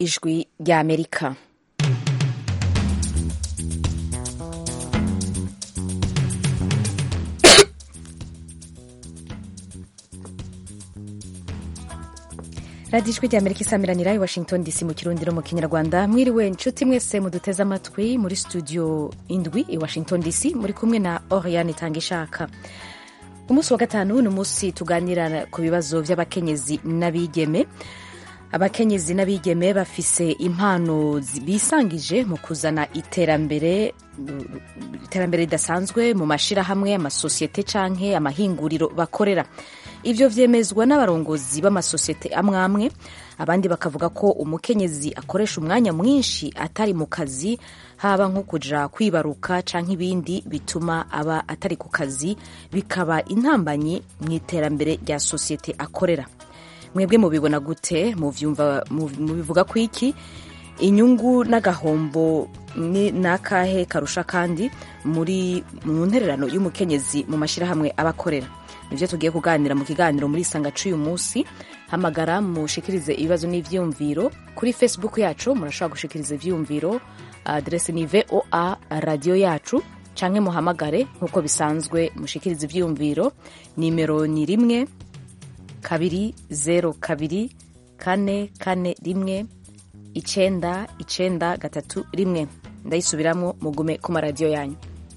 ijwi ry'amerika radiyo ijwi ry'amerika isamiranira i washington dc mu kirundi no mu kinyarwanda mwiriwe inshuti mwese muduteze amatwi muri studio indwi i washington dc muri kumwe na oriane itanga ishaka umunsi wa gatanu ni umunsi tuganira ku bibazo by'abakenyezi n'abigeme abakenyezi n'abigeme bafise impano bisangije mu kuzana iterambere iterambere ridasanzwe mu mashyirahamwe amasosiyete canke amahinguriro bakorera ivyo vyemezwa n'abarongozi b'amasosiyete amwe amwe abandi bakavuga ko umukenyezi akoresha umwanya mwinshi atari mu kazi haba nko kuja kwibaruka canke ibindi bituma aba atari ku kazi bikaba intambanyi mu iterambere rya sosiyete akorera mwebwe mubibona gute mubivuga ku iki inyungu n'agahombo ni nakahe karusha kandi muri mu ntererano y'umukenyezi mu mashyirahamwe abakorera nibyo tugiye kuganira mu kiganiro muri isanga c'uyu munsi hamagara mushikirize ibibazo n'ivyiyumviro kuri facebook yacu murashobora gushikiriza ivyiyumviro adrese ni voa radiyo yacu canke muhamagare nk'uko bisanzwe mushikiriza ivyiyumviro nimero ni rimwe kabiri zero kabiri kane kane rimwe icenda icenda gatatu rimwe ndayisubiramwo mugume ku maradiyo yanyu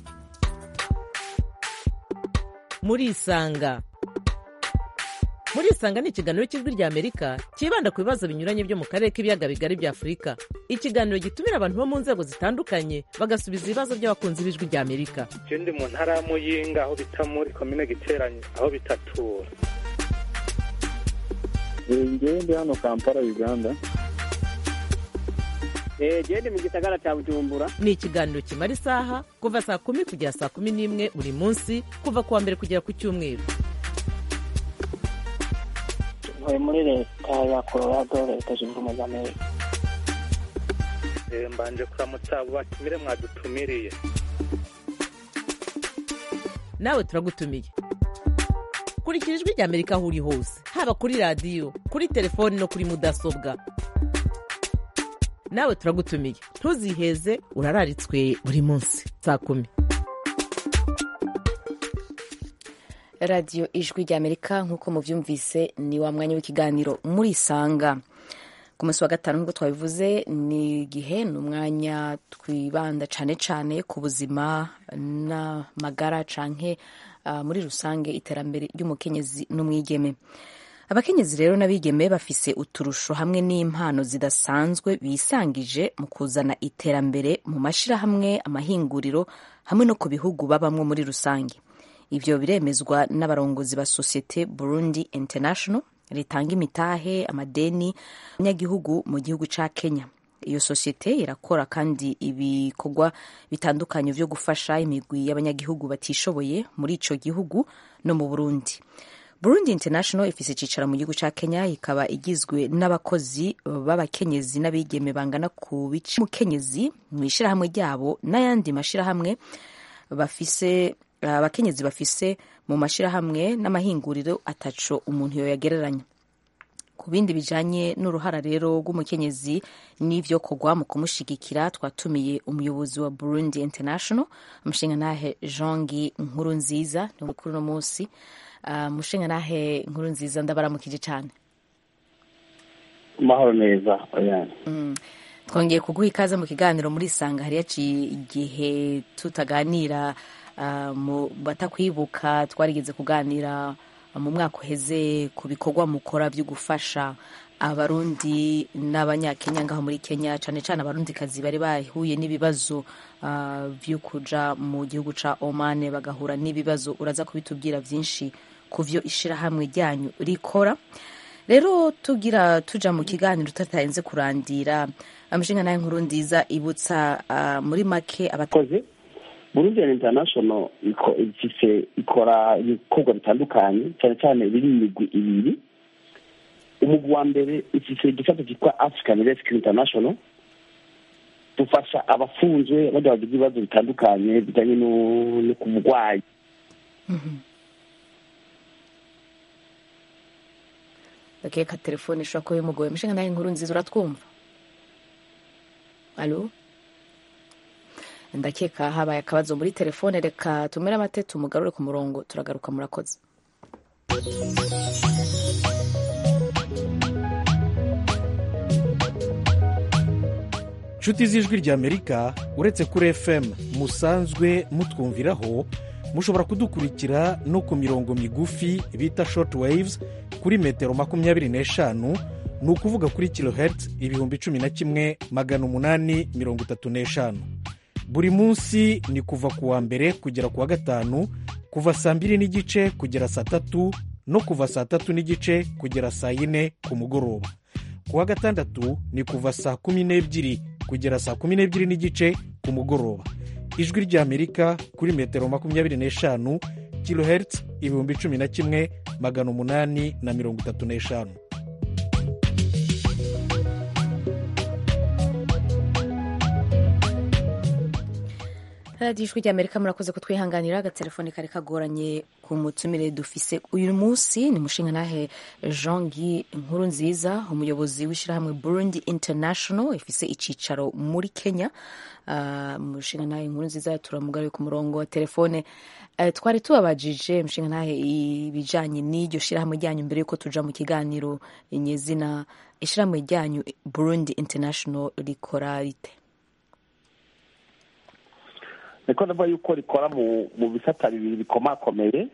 murisanga murisanga ni ikiganiro cy'ijwi rya amerika cyibanda ku bibazo binyuranye byo mu karere k'ibiyaga bigari bya afurika ikiganiro gitumira abantu bo mu nzego zitandukanye bagasubiza ibibazo by'abakunzi b'ijwi rya amerika je ndi mu ntara ya muyinga aho bita muri komine giteranye aho bitatura ngewe ndi hano kampala uganda gende mu gisagara cya bujumbura ni ikiganiro kimara isaha kuva saa kumi kugera saa kumi n'imwe buri munsi kuva ku wa mbere kugera ku cyumweru ntuye muri leta ya colorado leta zunze ubumwe za amerika mbanje kuramutsa abo batumire mwadutumiriye nawe turagutumiye kurikira ijwi rya amerika aho uri hose haba kuri radiyo kuri telefoni no kuri mudasobwa nawe turagutumiye ntuziheze urararitswe buri munsi saa kumi radiyo ijwi rya amerika nk'uko mubyumvise ni wa mwanya w'ikiganiro murisanga ku munsi wa gatanu nk'uko twabivuze ni igihe ni umwanya twibanda cyane cyane ku buzima n'amagara canke uh, muri rusange iterambere ry'umukenyezi n'umwigeme abakenyezi rero n'abigeme bafise uturusho hamwe n'impano zidasanzwe bisangije mu kuzana iterambere mu mashyirahamwe amahinguriro hamwe no ku bihugu babamwo muri rusange ivyo biremezwa n'abarongozi ba sosiyete burundi international ritanga imitahe amadeni abanyagihugu mu gihugu ca kenya iyo sosiyete irakora kandi ibikorwa bitandukanye vyo gufasha imigwi y'abanyagihugu batishoboye muri ico gihugu no mu burundi burundi international ifise icicaro mu gihugu ca kenya ikaba igizwe n'abakozi b'abakenyezi n'abigeme bangana ku bice mukenyezi mu ishirahamwe ryabo n'ayandi mashirahamwe bafise abakenyezi bafise mu mashirahamwe n'amahinguriro ataco umuntu yoyagereranya ku bindi bijanye n'uruhara rero rw'umukenyezi n'ivyo kogwa mu kumushigikira twatumiye umuyobozi wa burundi international umushingantahe jongi nkuru nziza ni kuri uno munsi uh, mushingantahe nkuru nziza ndabaramukije cane amahoro neza oyane mm. twongeye kuguha ikaze mu kiganiro muri sanga hari yaciye igihe tutaganira uh, mu batakwibuka twarigeze kuganira mu mwaka uheze ku bikorwa mukora byo gufasha abarundi n'abanyakenya ngaho muri kenya cyane cyane abarundikazi bari bahuye n'ibibazo uh, byo kuja mu gihugu ca omane bagahura n'ibibazo uraza kubitubwira byinshi ku vyo ishirahamwe ryanyu rikora rero tugira tuja mu kiganiro tutatarenze kurandira amashinga nayo nkuru nziza ibutsa uh, muri make abakozi burundi international ifise ikora ibikorwa bitandukanye cyane cyane biri imigwi ibiri umugwi wa mbere ifise igisata cyitwa african rescue international dufasha abafunzwe bajya bagize ibibazo bitandukanye bijyanye no ku murwayi akeka telefone ishobora kuba bimugoye mushinga nawe inkuru nziza uratwumva alo ndakeka habaye akabazo muri telefone reka tumere amate tumugarure ku murongo turagaruka murakoze nshuti z'ijwi ry'amerika uretse kuri fm musanzwe mutwumviraho mushobora kudukurikira no ku mirongo migufi bita short waves kuri metero makumyabiri n'eshanu ni ukuvuga kuri kilohertz ibihumbi cumi na kimwe magana umunani mirongo itatu n'eshanu buri munsi ni kuva ku wa mbere kugera ku wa gatanu kuva saa mbiri n'igice kugera saa tatu no kuva saa tatu n'igice kugera saa yine ku mugoroba ku wa gatandatu ni kuva saa kumi n'ebyiri kugera saa kumi n'ebyiri n'igice ku mugoroba ijwi ry'amerika kuri metero makumyabiri n'eshanu kilohertz ibihumbi cumi na kimwe magana umunani na mirongo itatu n'eshanu radiyo ijwi ry'amerika murakoze kutwihanganira agatelefone kari kagoranye ku mutumire dufise uyu munsi ni mushingantahe jean guy nkuru nziza umuyobozi w'ishyirahamwe burundi international ifise icyicaro muri kenya uh, mushingantahe nkuru nziza turamugariye ku murongo wa telefone uh, twari tubabajije mushingantahe ibijanye n'iryo shyirahamwe ryanyu mbere yuko tuja mu kiganiro nyezina ishyirahamwe ryanyu burundi international rikora rite niko ndavuga yuko rikora mu mu bisata bibiri bikomakomeye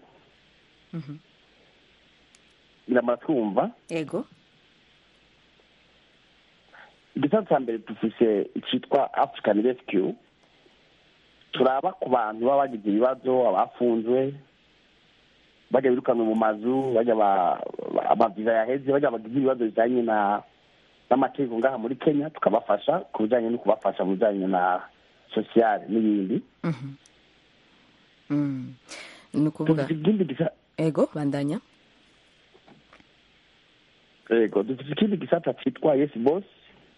biramara twumva ego igisata cya mbere dufise icyitwa african rescue turaba ku bantu baba bagize ibibazo abafunzwe bajya birukanwe mu mazu bajya amaviza yaheze bajya bagize ibibazo bijyanye na n'amategeko ngaha muri kenya tukabafasha ku bijyanye no kubafasha mu bijyanye na sosiyale n'ibindi ni ukuvuga dufite ikindi gisa ego bandanya yego dufite ikindi gisata cyitwa yesi bosi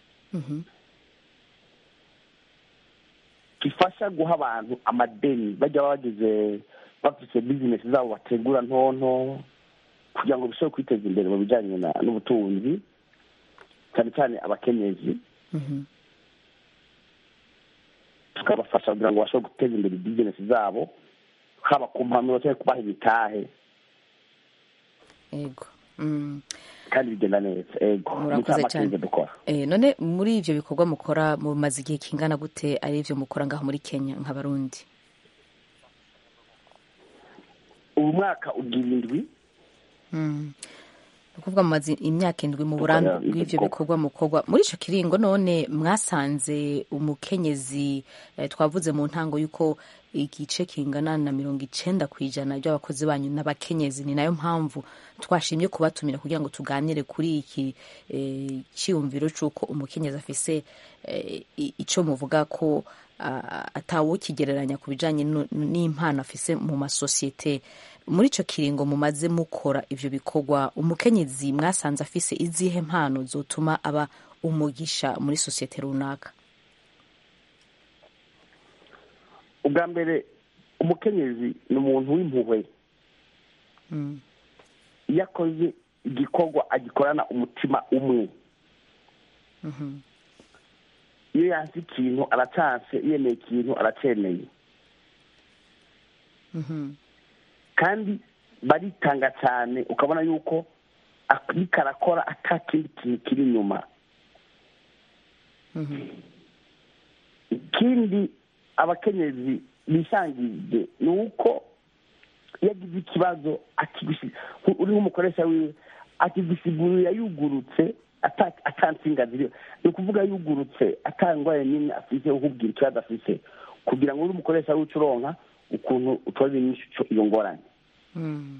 gifasha guha abantu amadeni bajya bagize bafite bizinesi zabo bategura ntonto kugira ngo bishobore kwiteza imbere mu bijyanye n'ubutunzi cyane cyane abakenyezi tukabafasha kugira ngo bashobore guteza imbere bizinesi zabo haba ku mpanuro cyangwa kubaha imitahe ego kandi bigenda neza ego murakoze cyane dukora Eh, none muri ivyo bikorwa mukora mumaze igihe kingana gute ari ivyo mukora ngaho muri kenya nk'abarundi ubu mwaka ugira indwi Mm. ni ukuvuga mumaze imyaka indwi mu Dukora burambe ivyo bw'ivyo bikorwa. bikorwa mukorwa muri ico kiringo none mwasanze umukenyezi eh, twavuze mu ntango y'uko igice kingana na mirongo icenda ku ijana by'abakozi banyu n'abakenyezi ni nayo mpamvu twashimye kubatumira kugira ngo tuganire kuri iki eh, cyiyumviro c'uko umukenyezi afise eh, i- ico muvuga ko ah, atawukigereranya ku bijanye nu- n'impano afise mu masosiyete muri ico kiringo mumaze mukora ivyo bikorwa umukenyezi mwasanze afise izihe mpano zotuma aba umugisha muri sosiyete runaka ubwa mbere umukenyezi ni umuntu w'impuhwe Mm. iyo akoze igikorwa agikorana umutima umwe Mhm. iyo yanse ikintu aracanse yemeye ikintu aracemeye Mhm. kandi baritanga cyane ukabona yuko ariko arakora ata kindi kintu kiri inyuma Mhm. ikindi abakenyezi bisangije ni uko iyo agize ikibazo akigusi- uri nk'umukoresha wiwe akigusigurira yugurutse ata- atansinga ziriho ni ukuvuga yugurutse atangwaye nyine afise ukubwira ikibazo afise kugira ngo uri umukoresha wiwe uronka ukuntu utorera inyishu ico- iyo ngorane Mm.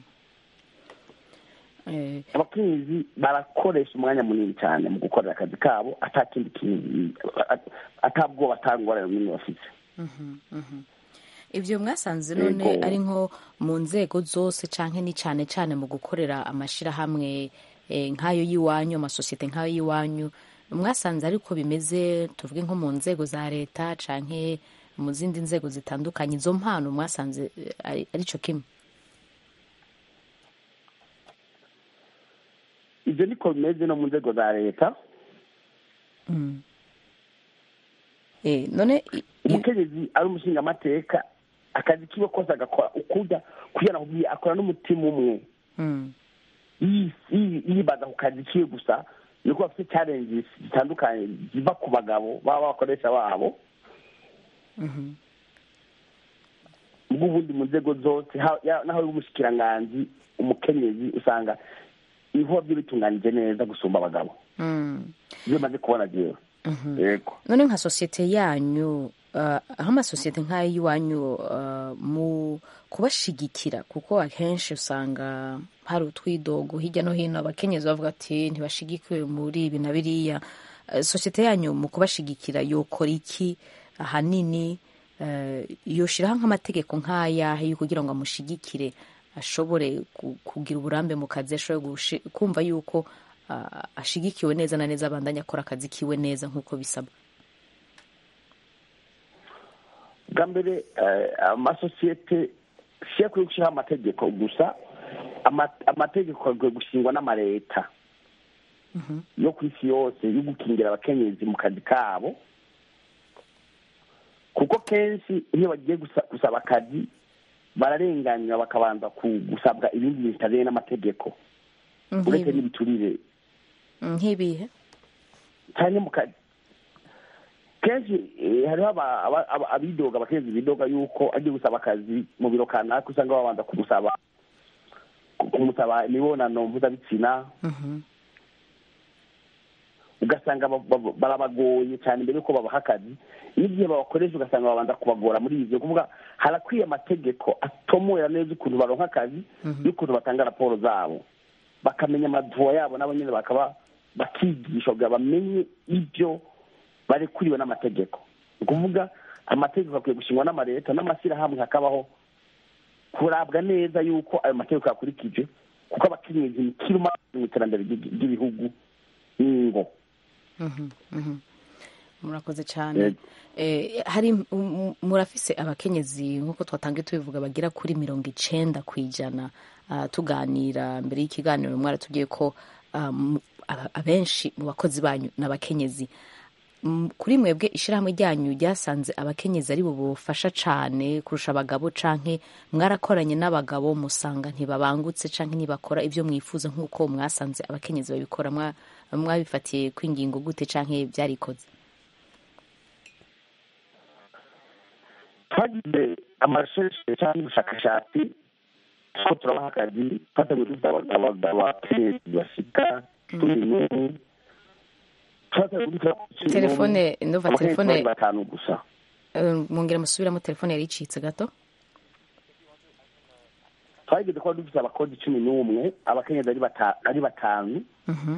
Eh, abakenyezi barakoresha umwanya munini cyane mu gukorera akazi kabo ata kindi kintu atabwoba atangorane nini bafite mhm, mhm. ivyo mwasanze none Yego. ari nko mu nzego zose canke ni cane cane mu gukorera amashirahamwe eh, nk'ayo y'iwanyu amasosiyete nk'ayo y'iwanyu mwasanze ariko bimeze tuvuge nko mu nzego za leta canke mu zindi nzego zitandukanye izo mpano mwasanze eh, ari arico kimwe ibyo niko bimeze no mu nzego za leta Mm. Eh, none i- i- umukenyezi ari umushingamateka akazi kiwe kose agakora ukuja kugira ngo ubwiye akora n'umutima umwe mm, yi- yi- yibaza ku kazi kiwe gusa niko bafite challenges zitandukanye ziva ku bagabo baba bakoresha babo mhm, bw'ubundi mu nzego zose ha- ya- naho uri umushikiranganji umukenyezi usanga ibikorwa bye bitunganije neza gusumba abagabo mm, ibyo maze kubona jewe mhm. yego none nka sosiyete yanyu uh, aho amasosiyete nk'ay'iwanyu uh, mu kubashigikira kuko akenshi usanga hari utwidogo hirya no hino abakenyezi bavuga ati ntibashigikiwe muri ibi na biriya Uh, sosiyete yanyu mu kubashigikira yokora iki ahanini uh, yoshiraho nk'amategeko nk'ayahe yo kugira ngo amushigikire ashobore ku- kugira uburambe mu kazi ashobore gushi- kumva yuko uh, ashigikiwe neza na neza abandanya akora akazi kiwe neza nk'uko bisabwa bwa mbere eh, amasosiyete si akwiye gushyiraho amategeko gusa ama- amategeko akwiye gushingwa n'amaleta yo ku isi yose yo gukingira abakenyezi mu kazi kabo kuko kenshi iyo bagiye gusa- gusaba akazi bararenganywa bakabanza ku- gusabwa ibindi bintu bitajyanye n'amategeko uretse Nk'ibi- n'ibiturire nk'ibihe cyane mu kazi kenshi eh, hariho aba- aba- aba- abidoga abakenyezi bidoga yuko agiye gusaba akazi mu biro kanaka usanga babanza kumusaba ku- kumusaba imibonano mpuzabitsina Mhm. ugasanga ba- ba- barabagoye cyane mbere yuko babaha akazi n'igihe babakoresha ugasanga babanza kubagora muri ibyo kuvuga harakwiye amategeko atomora neza ukuntu baronka akazi y'ukuntu batanga raporo zabo bakamenya amaduwa yabo nabo nyine bakaba bakigishwa kugira bamenye ibyo barekuriwe n'amategeko ni ukuvuga amategeko akwiye gushingwa n'amaleta n'amashyirahamwe hakabaho kurabwa neza yuko ayo mategeko yakurikije kuko abakenyezi ni kiruma mu iterambere ry'igi- ry'ibihugu n'ingo Mhm, mhm. murakoze cyane Yego. Eh, hari m- m- murafise abakenyezi nk'uko twatangiye tubivuga bagera kuri mirongo icenda ku ijana Ah, tuganira mbere y'ikiganiro mwaratubwiye ko ah, mu- aba- abenshi mu bakozi banyu ni abakenyezi Mm, kuri mwebwe ishyirahamwe ryanyu ryasanze abakenyezi ari bo bufasha cyane kurusha abagabo canke mwarakoranye n'abagabo musanga ntibabangutse canke ntibakora ibyo mwifuza nk'uko mwasanze abakenyezi babikora mwa- mwabifatiye kw'ingingo gute canke byarikoze twagize amashusho cyangwa ubushakashatsi two turabaha akazi twateguye dufite abagabo abakenyezi bashika cumi n'umwe twateguye dufite cumi n'umwe, telefone ndumva abakenyezi telefone bari batanu gusa eh, mwongera musubiramo telefone yari icitse gato twageze kuba dufite abakozi cumi n'umwe abakenyezi ari bata- ari batanu Mhm.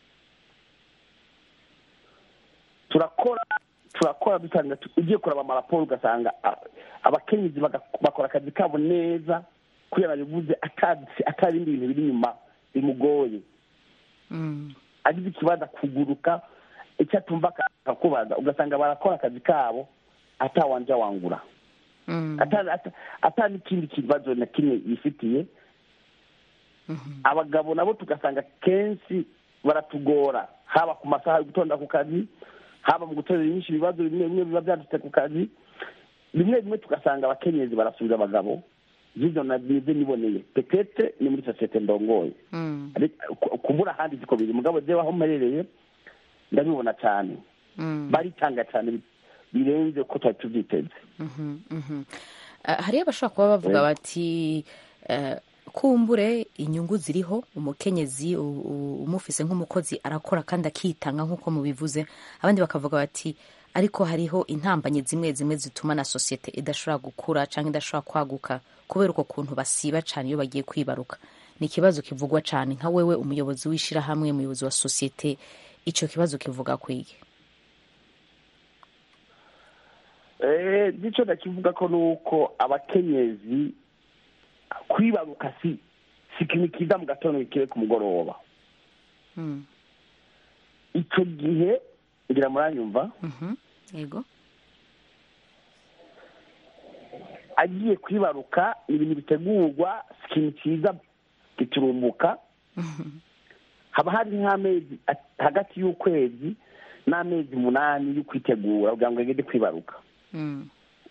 turakora turakora dusanga tu- ugiye kuraba amaraporo ugasanga a- abakenyezi baga- bakora akazi kabo neza kubera bivuze atazi- atari ibindi bintu biri inyuma bimugoye Mm. agize ikibazo kuguruka icyo atumva akakubaza ugasanga barakora akazi kabo atawanja wangura Mm. ata- ata- ata n'ikindi kibazo na kimwe yifitiye Mhm. abagabo nabo tugasanga kenshi baratugora haba ku masaha yo gutonda ku kazi haba mu gutorera inyinshi ibibazo bimwe bimwe biba byadutse ku kazi bimwe bimwe tugasanga abakenyezi barasubiza abagabo zivyo nabize niboneye petete ni muri sosiyete ndongoye Mm. Ariko ku- kubura ahandi ziko biri mugabo jewe aho mperereye ndabibona cyane Mm. baritanga cyane bi- birenze ko twari tubyiteze Mhm, mhm. Ah, hariyo abashobora kuba bavuga bati eh, kumbure inyungu ziriho umukenyezi u- u- umufise nk'umukozi arakora kandi akitanga nk'uko mubivuze abandi bakavuga bati ariko hariho intambanyi zimwe zimwe zituma na sosiyete idashobora gukura cyangwa idashobora kwaguka kubera uko kuntu basiba cyane iyo bagiye kwibaruka ni ikibazo kivugwa cyane nka wewe umuyobozi w'ishyirahamwe umuyobozi wa sosiyete icyo kibazo kivuga kwige Eh, nicyo ndakivuga ko ni uko abakenyezi kwibaruka si si ikintu kiza mu gatondo kikire ku mugoroba Mm. icyo gihe ngira muranyumva Mhm. yego agiye kwibaruka ni ibintu bitegurwa si ikintu cyiza giturumbuka haba hari nk'amezi at- hagati y'ukwezi n'amezi umunani yo kwitegura kugira ngo agende kwibaruka Mm.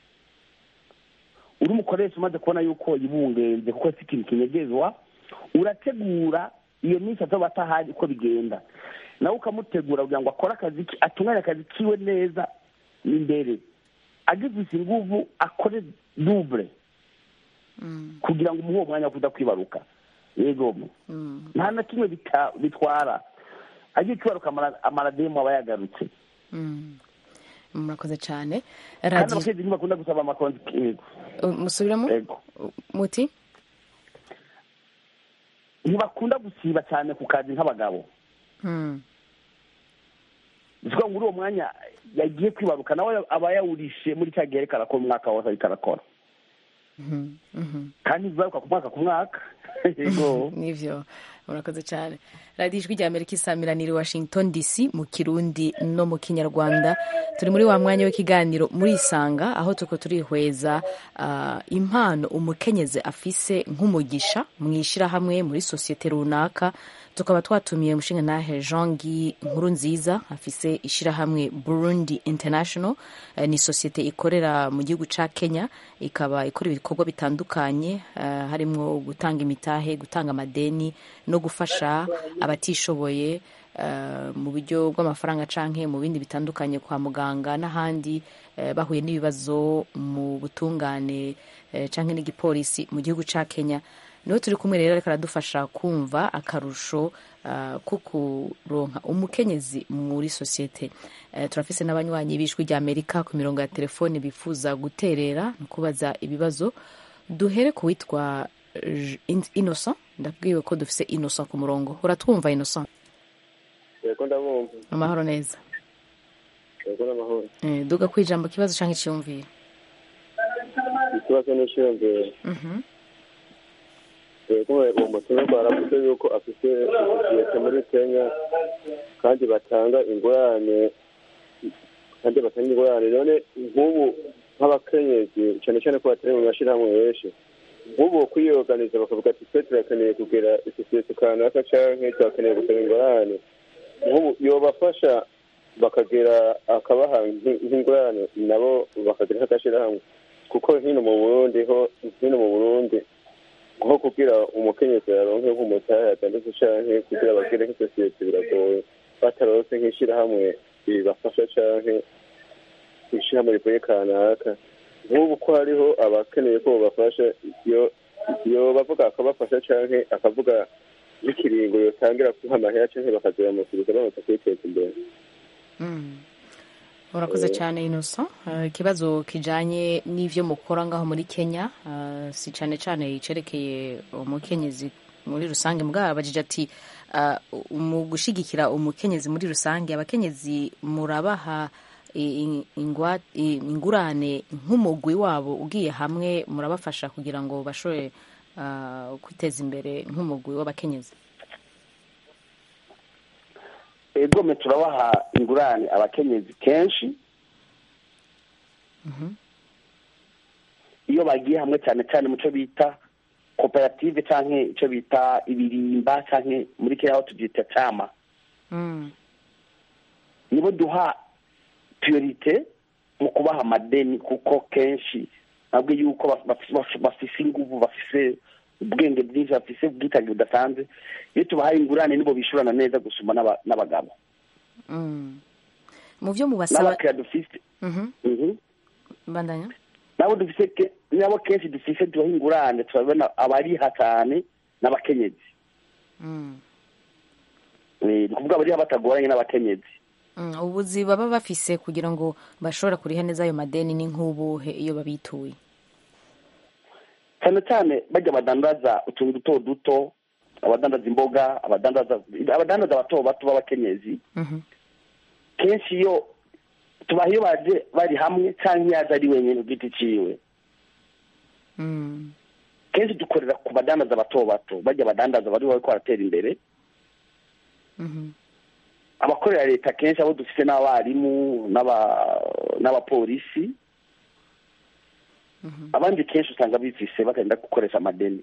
uri umukoresha umaze kubona yuko yibungenze kuko si ikintu kinyegezwa urategura iyo minsi azoba atahari uko bigenda nawe ukamutegura kugira ngo akore akazi ke atunganye akazi kiwe neza imbere agifise inguvu akore dubure Mm. kugira ngo umuhe uwo mwanya wo kuza kwibaruka yego Mm. nta na kimwe bita- bitwara agiye kwibaruka amara- amarademu aba yagarutse Mm. murakoze cyane kandi radiyo abakenyezi ntibakunda gusaba amakonti yego musubiramo yego muti ntibakunda gusiba cyane ku kazi nk'abagabo Mm. bivuga ngo uri uwo mwanya yagiye kwibaruka nawe aba yawurishe muri cya gihe ariko arakora umwaka wose ariko arakora Mhm. Mhm. kandi bibaruka ku mwaka ku mwaka yego nivyo murakoze cyane radiyo ijwi rya amerika isamiraniye washington dc mu kirundi no mu kinyarwanda turi muri wa mwanya w'ikiganiro muri isanga aho tuko turihweza ah, impano umukenyezi afise nk'umugisha mu ishyirahamwe muri sosiyete runaka tukaba twatumiye umushinga nahe jean guy nkuru nziza afise ishyirahamwe burundi international eh, ni sosiyete ikorera mu gihugu ca kenya ikaba ikora ibikorwa bitandukanye eh, harimwo gutanga imitahe gutanga amadeni no gufasha abatishoboye eh, mu buryo bw'amafaranga canke mu bindi bitandukanye kwa muganga n'ahandi eh, bahuye n'ibibazo mu butungane eh, canke n'igipolisi mu gihugu ca kenya niho turi kumwe rero ariko aradufasha kumva akarusho uh, ko kuronka umukenyezi muri sosiyete uh, turafise n'abanywanyi b'ijwi rya amerika ku mirongo ya telefone bifuza guterera no kubaza ibibazo duhere ku witwa J- In- innocent ndabwiwe ko dufise innocent ku murongo uratwumva innocent yego ndabumva amahoro neza yego n'amahoro eh, duga kwijambo kibazo canke iciyumviro ikibazo n'ishiyongera Mhm. yego uwo mutumirwa aravuze yuko afite sosiyete muri kenya kandi batanga ingurane kandi batanga ingurane none nk'ubu nk'abakenyezi cyane cyane ko batari mu mashyirahamwe menshi nk'ubu kwiyoganiza bakavuga ati twe turakeneye kugira isosiyete kanaka canke turakeneye gusaba ingurane nk'ubu yobafasha bakagira akabaha nk'i- nk'ingurane nabo bakagira nk'agashyirahamwe kuko hino mu burundi ho hino mu burundi nko kugira umukenyezi aronke nk'umutahe atandatu canke kugira bagire nk'isosiyete biragoye bataronse nk'ishirahamwe ribafasha canke ishirahamwe rivuye kanaka nk'ubu ko hariho abakeneye ko bobafasha iyo iyo bavuga akabafasha canke akavuga nk'ikiringo yotangira kuha amahera canke bakazoyamusubiza bamaze kwiteza imbere Mm. urakoze cyane innocent Eh, ikibazo kijanye n'ivyo mukora ngaho muri kenya eh, si cane cane icerekeye umukenyezi muri rusange mbwa abajije ati eh, mu gushigikira umukenyezi muri rusange abakenyezi murabaha i- i- ingwa- i- ingurane nk'umugwi wabo ugiye hamwe murabafasha kugira ngo bashobore eh, kwiteza imbere nk'umugwi w'abakenyezi egome turabaha ingurane abakenyezi kenshi iyo bagiye hamwe cyane cyane mu cyo bita koperative cyangwa icyo bita ibirimba cyangwa muri kenya aho tubyita cama Mm. nibo duha priorite mu kubaha amadeni kuko kenshi nabwo yuko baf- baf- baf- bafise inguvu bafise ubwenge bwinshi bafise ubwitange budasanzwe iyo tubahaye ingurane nibo bishurana neza gusumba n'aba- n'abagabo Mm. mu vyo mubasaba n'abakiriya dufise Mhm. Mhm. bandanya nabo dufise ke- nabo kenshi dufise tubaha ingurane turabona abariha cyane n'abakenyezi Mm. Eh, ni ukuvuga abariha batagoranye n'abakenyezi Mm, ubuzi baba bafise kugira ngo bashobora kuriha neza ayo madeni ni nk'ubuhe iyo babituye cyane cyane bajya badandaza utuntu duto duto abadandaza imboga abadandaza abadandaza bato bato b'abakenyezi Mhm. kenshi iyo tubaha iyo baje bari hamwe cyangwa iyo yaje ari wenyine ku giti ciwe Mm. kenshi dukorera ku badandaza bato bato bajya badandaza bari bariko baratera imbere Mhm. abakorera leta kenshi abo dufite n'abarimu n'aba- n'abapolisi abandi kenshi usanga bifise bagenda gukoresha amadeni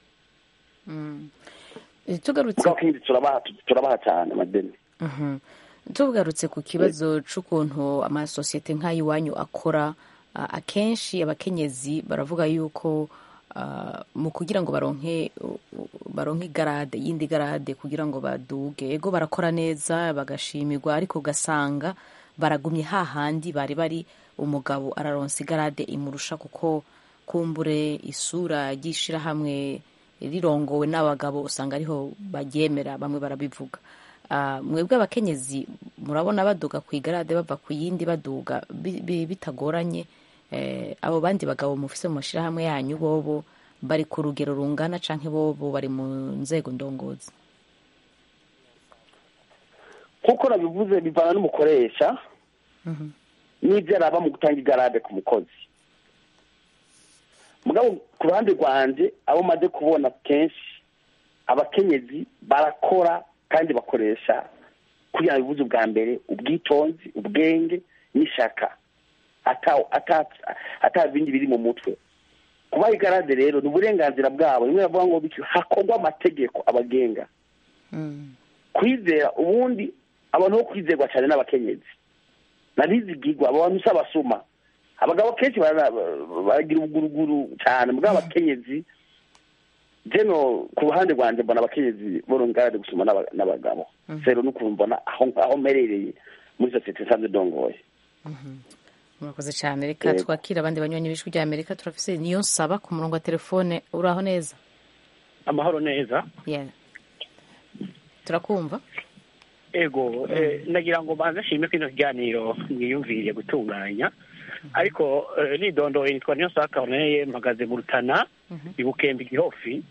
Mm. Eh, tugarutse kuko abakenyezi turabaha turabaha cyane amadeni Mhm. tugarutse ku kibazo c'ukuntu amasosiyete nk'ay'iwanyu akora ah, akenshi abakenyezi baravuga yuko ah, mu kugira ngo baronke baronke igarade yindi garade kugira ngo baduge ego barakora neza bagashimirwa ariko ugasanga baragumye hahandi bari bari umugabo araronsa igarade imurusha kuko kumbure isura ry'ishirahamwe rirongowe n'abagabo usanga ariho baryemera bamwe barabivuga Ah, mwebwe abakenyezi murabona baduga ku igarade bava ku yindi baduga bi- bi- bitagoranye eh, abo bandi bagabo mufise mu mashirahamwe yanyu bobo bari ku rugero rungana canke bobo bari mu nzego ndongozi nk'uko nabivuze bivana n'umukoresha n'ibyo araba mu gutanga igarade ku mukozi mugabo ku ruhande rwanjye abo maze kubona kenshi abakenyezi barakora kandi bakoresha kugira ngo bivuze ubwa mbere ubwitonzi ubwenge n'ishaka ata- ata- ata bindi biri mu mutwe kubaha igarade rero ni uburenganzira bwabo rimwe bavuga ngo bityo hakorwa amategeko abagenga kwizera ubundi abantu bo kwizerwa cyane n'abakenyezi nabizigirwa abo bantu si abasuma abagabo kenshi bara- baragira ubuguruguru cyane mugabo abakenyezi jeno ku ruhande rwanjye mbona abakenyezi borongarade gusoma n'aba- n'abagabo rero n'ukuntu mbona aho aho mperereye muri sosiyete nsanzwe ndongoye murakoze cyane reka Yego. twakire abandi banywanyi b'ijwi rya amerika turafise niyo nsaba ku murongo wa telefone uraho neza amahoro neza yeah. turakumva ego eh, nagira ngo banze nshime ko ino kiganiro mwiyumviriye gutunganya ariko eh, nidondoye nitwa niyo saa corneye mpagaze mu rutana ibukembe igihofi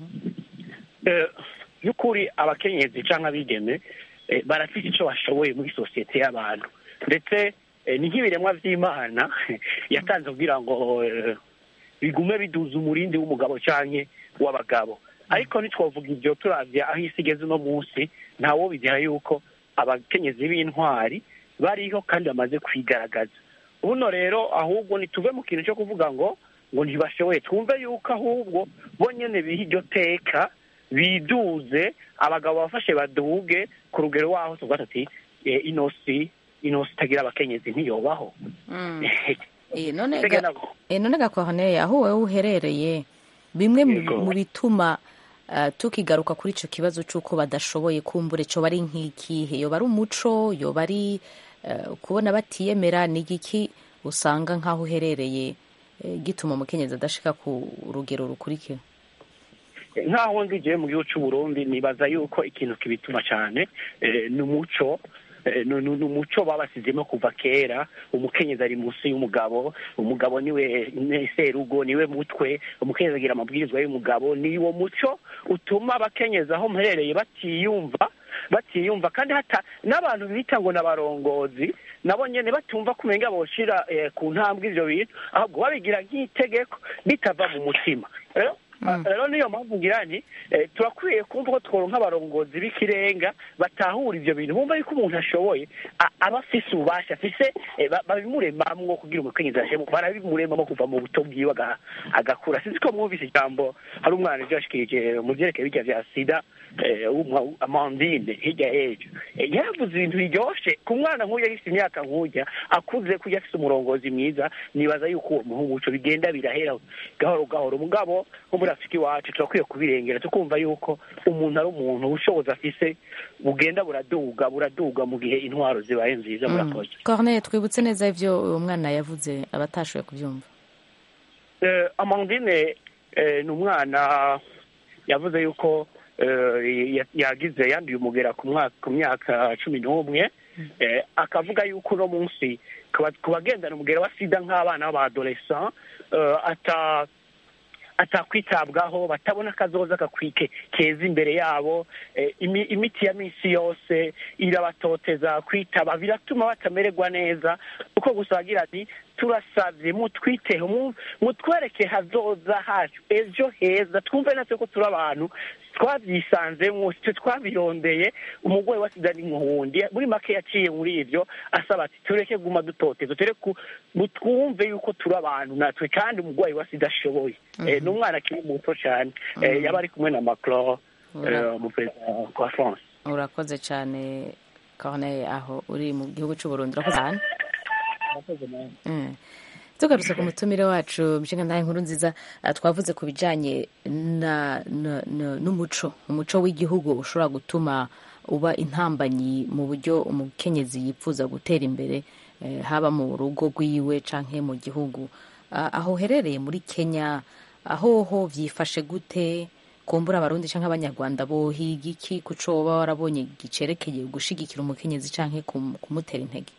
Eh, y'ukuri abakenyezi cyangwa abigeme eh, barafite icyo bashoboye muri sosiyete y'abantu ndetse eh, ni nk'ibiremwa by'imana yatanze kugira ngo eh, bigume biduza umurindi w'umugabo cyangwa w'abagabo ariko ntitwavuga ibyo turavye aho isi igeze uno munsi ntawo bigira yuko abakenyezi b'intwari bariho kandi bamaze kwigaragaza buno rero ahubwo ntituve mu kintu cyo kuvuga ngo ngo ntibashoboye twumve yuko ahubwo bo nyene biha iryo teka biduze abagabo bafashe baduge ku rugero waho tuvuga tuti eh, inosi inosi itagira abakenyezi ntiyobaho Eh, none Mbega ga- nabo- eh, none gakorneye aho wowe uherereye bimwe mu- Yego. mu bituma ah, tukigaruka kuri ico kibazo c'uko badashoboye kumbura ico bari nk'ikihe yoba ari umuco yoba ari eh, kubona batiyemera ni igiki usanga nk'aho uherereye eh, gituma umukenyezi adashika ku rugero rukurikira nk'aho ngiye mu gihugu cy'u Burundi nibaza yuko ikintu kibituma cyane eh, ni umuco eh, ni ni- ni umuco babasizemo kuva kera umukenyezi ari munsi y'umugabo umugabo niwe ni serugo niwe mutwe umukenyezi agira amabwirizwa y'umugabo ni uwo muco utuma abakenyezi aho mperereye batiyumva batiyumva kandi hata n'abantu bita ngo n'abarongozi nabo nyene batumva kumenga boshira eh, ku ntambwe ivyo bintu ahubwo babigira nk'itegeko bitava mu mutima rero rero niyo mpamvu ngira nti eh, turakwiye kumva ko tworonka abarongozi b'ikirenga batahura ivyo bintu bumva yuko umuntu ashoboye a- aba afise ububasha afise eh, ba- babimuremamwo kugira umukenyezi ashemo barabimuremamo kuva mu buto bwiwe aga- agakura sinzi ko mwumvise ijambo hari umwana ejo yashikirije mu vyerekeye birya vya sida eh, w'umwa- amandine hirya y'ejo Eh, yaravuze ibintu biryoshe ku mwana nk'uyu agifite imyaka nk'ujya akuze kurya afise umurongozi mwiza nibaza yuko uwo muhungu ico bigenda birahera gahoro gahoro mugabo nko muri afurika iwacu turakwiye kubirengera tukumva yuko umuntu ari umuntu ubushobozi afise bugenda buraduga buraduga mu gihe intwaro zibaye nziza murakoze corneye twibutse neza ivyo uwo mwana yavuze abatashoboye kubyumva eh, amandine eh, ni umwana yavuze yuko eh, ya- yagize yanduye umugera ku mwaka ku myaka cumi n'umwe eh, akavuga yuko uno munsi ku ba- ku bagendana umugera wa sida nk'abana b'abadolescent eh, ata atakwitabwaho batabona akazoza kakwike keza imbere yabo eh, imi- imiti ya minsi yose irabatoteza kwitaba biratuma batamererwa neza kuko gusa bagira ati turasavye mutwiteho mu- mutwereke hazoza hacu ejo heza twumve natwe ko turi abantu twabyisanzemwo twe twabirondeye umugore wa sida ni muhundi muri make yaciye muri ivyo asaba ati tureke guma dutoteza tureke ku- mu- twumve yuko turi abantu natwe kandi umurwayi wa sida ashoboye Eh, ni umwana akiri muto cyane Eh, yaba ari kumwe na macron eh, umuperezida wa france urakoze cyane corneille aho uri mu gihugu cy'uburundi urakoze cyane Mm. tugarutse ku mutumire wacu nshinga ntahe nkuru nziza ah, twavuze ku bijanye na, na, na, n'umuco umuco w'igihugu ushobora gutuma uba intambanyi mu buryo umukenyezi yifuza gutera imbere eh, haba mu rugo rwiwe canke mu gihugu Ah, aho uherereye muri kenya aho ho vyifashe gute kumbura abarundi canke abanyarwanda bohiga iki kuco woba warabonye gicerekeye gushigikira umukenyezi canke kum- kumutera intege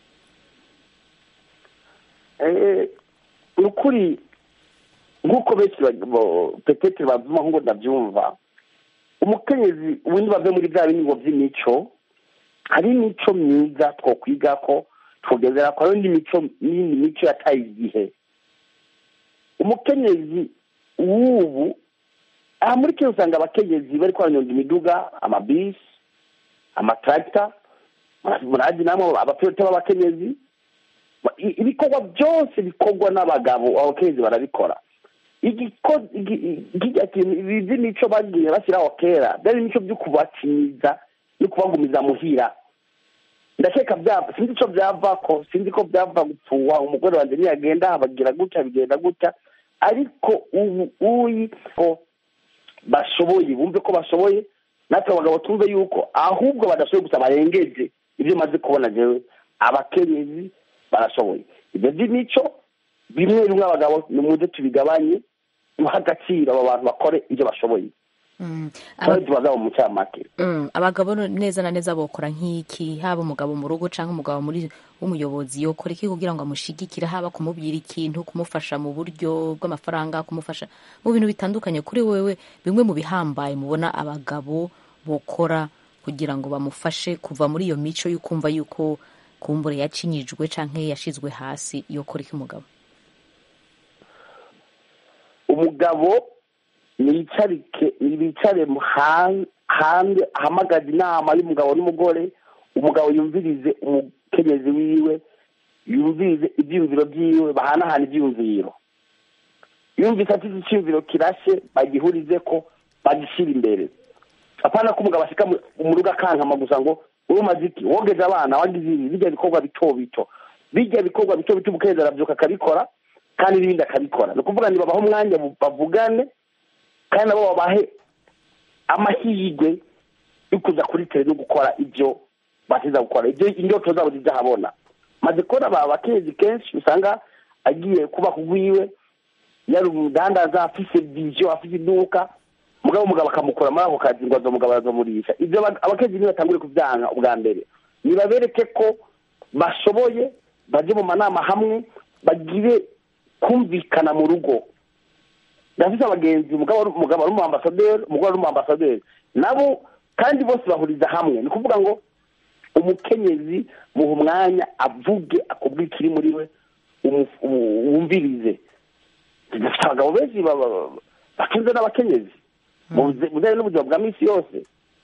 Eh, ni ukuri nk'uko benshi ba- bo- petete bavuma ngo ndabyumva umukenyezi ubundi bave muri bya biningo by'imico hari imico myiza twokwiga ko twogezera ko hari indi mico n'indi mico yataye igihe umukenyezi w'ubu aha muri kenya usanga abakenyezi bari baranyonga imiduga amabisi amataragita murazi namwe abapilote b'abakenyezi I- ibikorwa byose bikorwa n'abagabo abakenyezi barabikora igiko- igi- kirya kintu ibi by'imico bagiye bashyiraho kera byari imico byo kubakiniza no kubagumiza muhira ndakeka byava sinzi icyo byava ko sinzi ko byava gupfuwa umugore wanjye niyagenda bagira gutya bigenda gutya ariko ubu uyi ko bashoboye bumve ko bashoboye natwe abagabo tumve yuko ahubwo badashoboye gusa barengeje ibyo maze kubona jewe abakenyezi barashoboye ibyo by'imico bimwe bimwe abagabo nimuze tubigabanye duha agaciro abo bantu bakore ibyo bashoboye Mm. kandi Aba- tubazabo mu cyamake Mm, abagabo no- neza na neza bokora nk'iki haba umugabo mu rugo cyangwa umugabo muri w'umuyobozi yokora iki kugira ngo amushigikire haba kumubwira ikintu kumufasha mu buryo bw'amafaranga kumufasha mu bintu bitandukanye kuri wewe bimwe mu bihambaye mubona abagabo bokora kugira ngo bamufashe kuva muri iyo mico y'ukumva yuko kumbure yacinyijwe canke yashizwe hasi yokora iki umugabo umugabo niyicarike bicare hanze ahamagaza inama y'umugabo n'umugore umugabo yumvirize umukenyezi wiwe yumvirize ibyiyumviro byiwe bahanahana ibyiyumviro yumvise afite icyiyumviro kirashe bagihurize ko bagishyira imbere apana ko umugabo ashyika mu rugo akankama gusa ngo wowe umaze iki wogeje abana wagize ibi bijya bikorwa bito bito bijya bikorwa bito bito umukenyezi arabyuka akabikora kandi n'ibindi akabikora ni ukuvuga ngo babahe umwanya bavugane kandi nabo babahe amahirwe yo kuza kuri tere no gukora ibyo batiza gukora ibyo indoto zabo zizahabona maze kubona aba bakenyezi kenshi usanga agiye kuba kugwiwe yari umudandaza afise viziyo afise iduka mugabo umugabo akamukura muri ako kazi ngo umugabo arazomurisha ibyo abakenyezi niyo batangure kubyanga ubwa mbere nibabereke ko bashoboye bajye mu manama hamwe bagire kumvikana mu rugo ndafite abagenzi umugabo ari umu ambasaderi umugore ari umu ambasaderi nabo kandi bose bahuriza hamwe ni ukuvuga ngo umukenyezi muha umwanya avuge akubwira ikiri muri we wumvirize dufite abagabo benshi batunze n'abakenyezi mu bijyanye n'ubuzima bwa minsi yose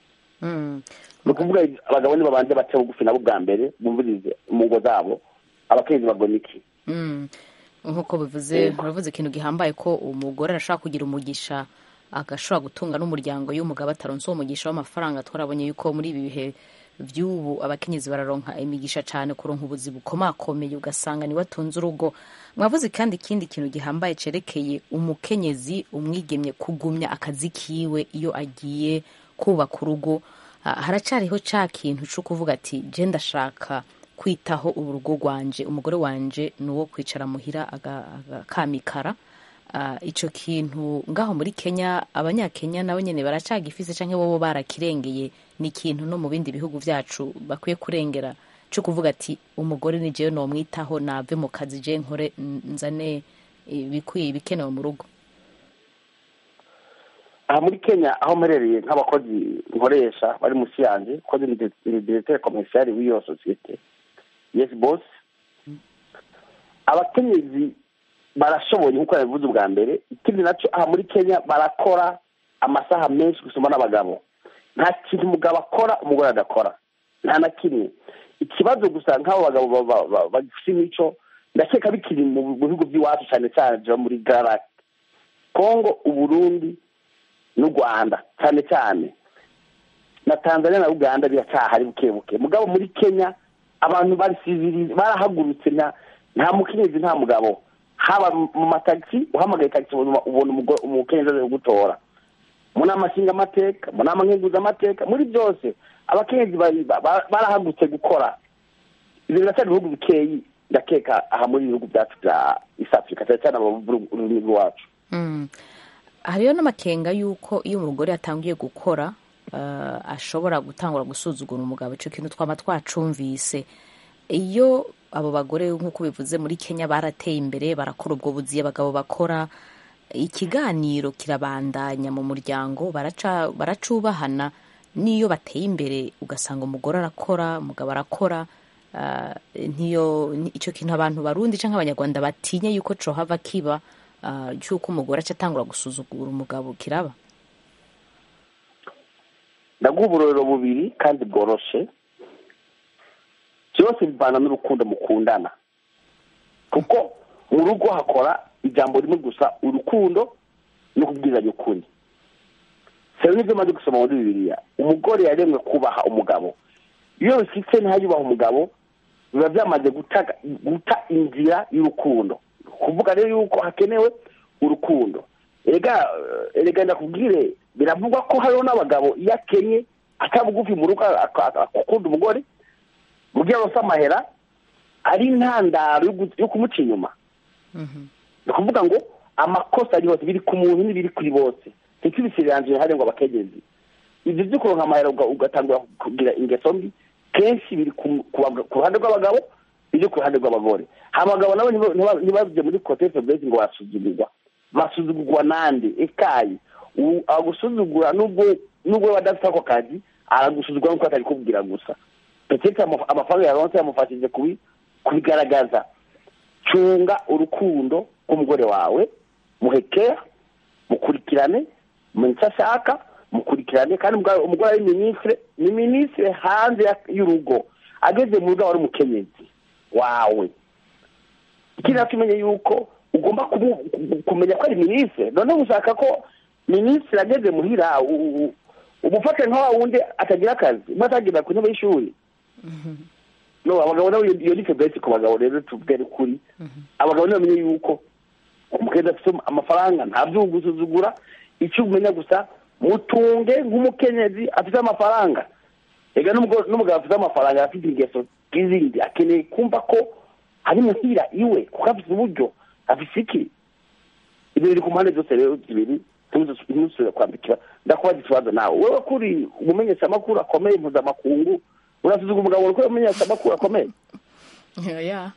ni ukuvuga abagabo ni babanze bace bugufi nabo bwa mbere bumvirize mu ngo zabo abakenyezi bagona iki nk'uko bivuze uravuze ikintu gihambaye ko umugore arashobora kugira umugisha agashobora gutunga n'umuryango y'umugabo ataronse uwo mugisha w'amafaranga twarabonye yuko muri ibi bihe by'ubu abakenyezi bararonka imigisha cyane kuronka ubuzi bukomakomeye ugasanga niwe atunze urugo mwavuze kandi ikindi kintu gihambaye cerekeye umukenyezi umwigemye kugumya akazi kiwe iyo agiye kubaka urugo haracyariho cya kintu cyo kuvuga ati je ndashaka kwitaho urugo rwanje umugore wanje ni uwo kwicara muhira akamikara icyo kintu ngaho muri kenya abanyakenya nabo nyine baracyagifise cyangwa bo barakirengeye ni ikintu no mu bindi bihugu byacu bakwiye kurengera cyo kuvuga ati umugore ni jewe nomwitaho nave mu kazi je nkore nzane ibikwiye ibikenewe mu rugo aha muri kenya aho mperereye nk'abakozi nkoresha bari munsi yanjye kozi ni diregiteri komerisiyari w'iyo sosiyete yesi bosi abakenyezi barashoboye nk'uko yabivuze ubwa mbere ikindi nacyo aha muri kenya barakora amasaha menshi gusoma n'abagabo nta kintu umugabo akora umugore adakora nta na kimwe ikibazo gusa nk'abo bagabo bagifite imico ndakeka bikiri mu bihugu by'iwacu cyane cyane muri garake kongo uburundi n'u rwanda cyane cyane na tanzania na uganda biracyahari buke buke mugabo muri kenya abantu barisiviriza barahagurutse nta nta mukenyezi nta mugabo haba mu matagisi uhamagaye tagisi ubona ubona umugore- umukenyezi aje kugutora mu nama nshingamateka mu nama nkenguzamateka muri byose abakenyezi bari- ba- ba- barahagurutse gukora ibyo biracyari ibihugu bikeyi ndakeka aha muri ibihugu byacu bya east africa cyane cyane abavuga ururimi rwacu Mm. hariyo n'amakenga y'uko iyo umugore yatangiye gukora eh, ashobora gutangura gusuzugura umugabo icyo kintu twaba twacumvise iyo abo bagore nk'uko bivuze muri kenya barateye imbere barakora ubwo buzi abagabo bakora ikiganiro kirabandanya mu muryango baraca baracubahana n'iyo bateye imbere ugasanga umugore arakora umugabo arakora ah, ntiyo ni- icyo kintu abantu barundi cyangwa abanyarwanda batinya yuko cohava kiba ah, cy'uko umugore aca atangura gusuzugura umugabo kiraba ndaguha uburorero bubiri kandi bworoshe byose bivana n'urukundo mukundana kuko mu rugo hakora ijambo rimwe gusa urukundo no kubwizanya ukuri sero nibyo maze gusoma muri bibiliya umugore yaremwe kubaha umugabo iyo bishyitse ntayubaha umugabo biba byamaze guta guta inzira y'urukundo kuvuga rero yuko hakenewe urukundo erega erega ndakubwire biravugwa ko hariho n'abagabo iyo akenye atabugufi mu rugo ak- ak- akunda umugore mu gihe arose amahera ari intandaro yo gu- yo kumuca inyuma ni ukuvuga ngo amakosa ari hose biri ku muntu n'ibiri kuri bose ndetse ibisiranzwe hari ngo abakegezi ibyo byo kuronka amahera uga- ugatangura kugira ingeso mbi kenshi biri ku ku baga- ku ruhande rw'abagabo biri ku ruhande rw'abagore abagabo nabo ntiba- ntiba- ntibajye muri kote febreze ngo barasuzugurwa basuzugurwa nande ekayi U- agusuzugura nubwo nubwo badafite ako kazi aragusuzugura nuko atari kubwira gusa petete amaf- amafaranga yaronse yamufashije kubi- kubigaragaza cunga urukundo rw'umugore wawe muhekera mukurikirane mumenye icyo ashaka mukurikirane kandi umugore umugore ari minisitire ni minisitire hanze ya- y'urugo ageze mu rugo aba ari umukenyezi wawe ikindi nacyo umenye yuko ugomba kumu- ku- kumenya ko ari minisitire noneho ushaka ko minisitiri ageze muhira u- u- umufate nka wa wundi atagira akazi umwe atagenda ku ntebe y'ishuri no abagabo nabo iyo iyo ni febreze ku bagabo rero tubwere ukuri abagabo nibo bamenye yuko umukenzi afite amafaranga ntabyo gusuzugura icyo umenya gusa mutunge nk'umukenyezi afite amafaranga ega n'umugabo n'umugabo afite amafaranga afite ingeso nk'izindi akeneye kumva ko ari muhira iwe kuko afite uburyo afite iki ibyo biri ku mpande zose rero zibiri ntusubire kwambikira ndakubaza ikibazo nawe wowe kuri umumenyeshamakuru akomeye mpuzamakungu urasuzuga umugabo uri umumenyeshamakuru akomeye ya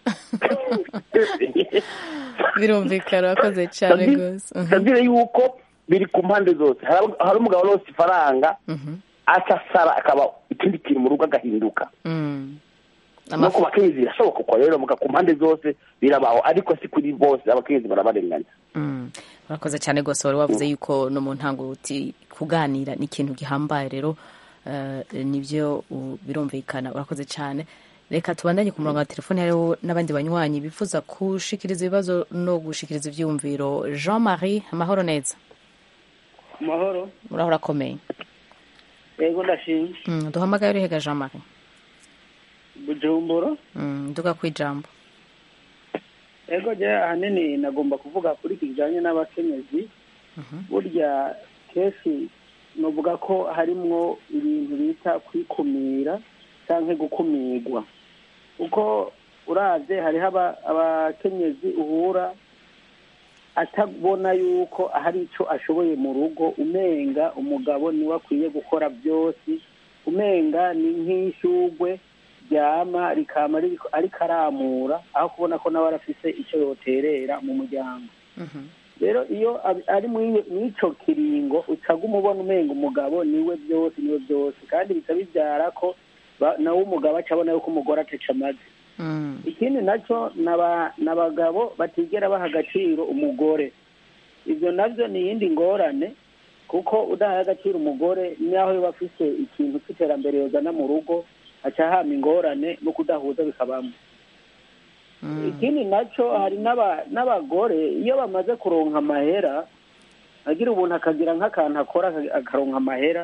birumvikana wakoze cyane rwose Mhm. sabire yuko biri ku mpande zose hari hari umugabo wose ifaranga Mhm. aca asara akaba ikindi kintu mu rugo agahinduka Mm. no ku bakenyezi birashoboka uko rero muga ku mpande zose birabaho ariko si kuri bose abakenyezi barabarenganya Mm. urakoze cyane rwose wari wavuze yuko no mu ntango uti kuganira ni ikintu gihambaye rero eh, nibyo u- birumvikana urakoze cyane reka tubandanye ku murongo wa telefone hariho n'abandi banywanyi bifuza gushikiriza ibibazo no gushikiriza ibyumviro jean marie amahoro neza amahoro uraho urakomeye yego ndashimye Mm, duhamagaye urihega jean marie bujumbura Mm, nduga ku ijambo yego je ahanini nagomba kuvuga kuri iki kijanye n'abakenyezi burya kenshi novuga ko harimwo ibintu bita kwikumira canke gukumirwa kuko uravye hariho aba- abakenyezi uhura atabona yuko hari ico ashoboye mu rugo umenga umugabo niwe akwiye gukora byose umenga ni nk'ishugwe ryama rikama ririko- ariko aramura aho kubona ko nawe arafise ico yoterera mu muryango rero iyo abi- ari muri ico kiringo ucaga umubona umenga umugabo niwe byose niwe byose kandi bica bibyara ko ba- nawe umugabo aca abona yuko umugore ateca amazi Mm. ikindi nacyo naba- n'abagabo batigera baha agaciro umugore ibyo nabyo ni iyindi ngorane kuko udahaye agaciro umugore naho yaba afise ikintu cy'iterambere yozana mu rugo aca hama ingorane no kudahuza bikabamo ikindi nacyo hari n'aba- n'abagore iyo bamaze kuronka amahera agira ubuntu akagira nk'akantu akora aka- akaronka amahera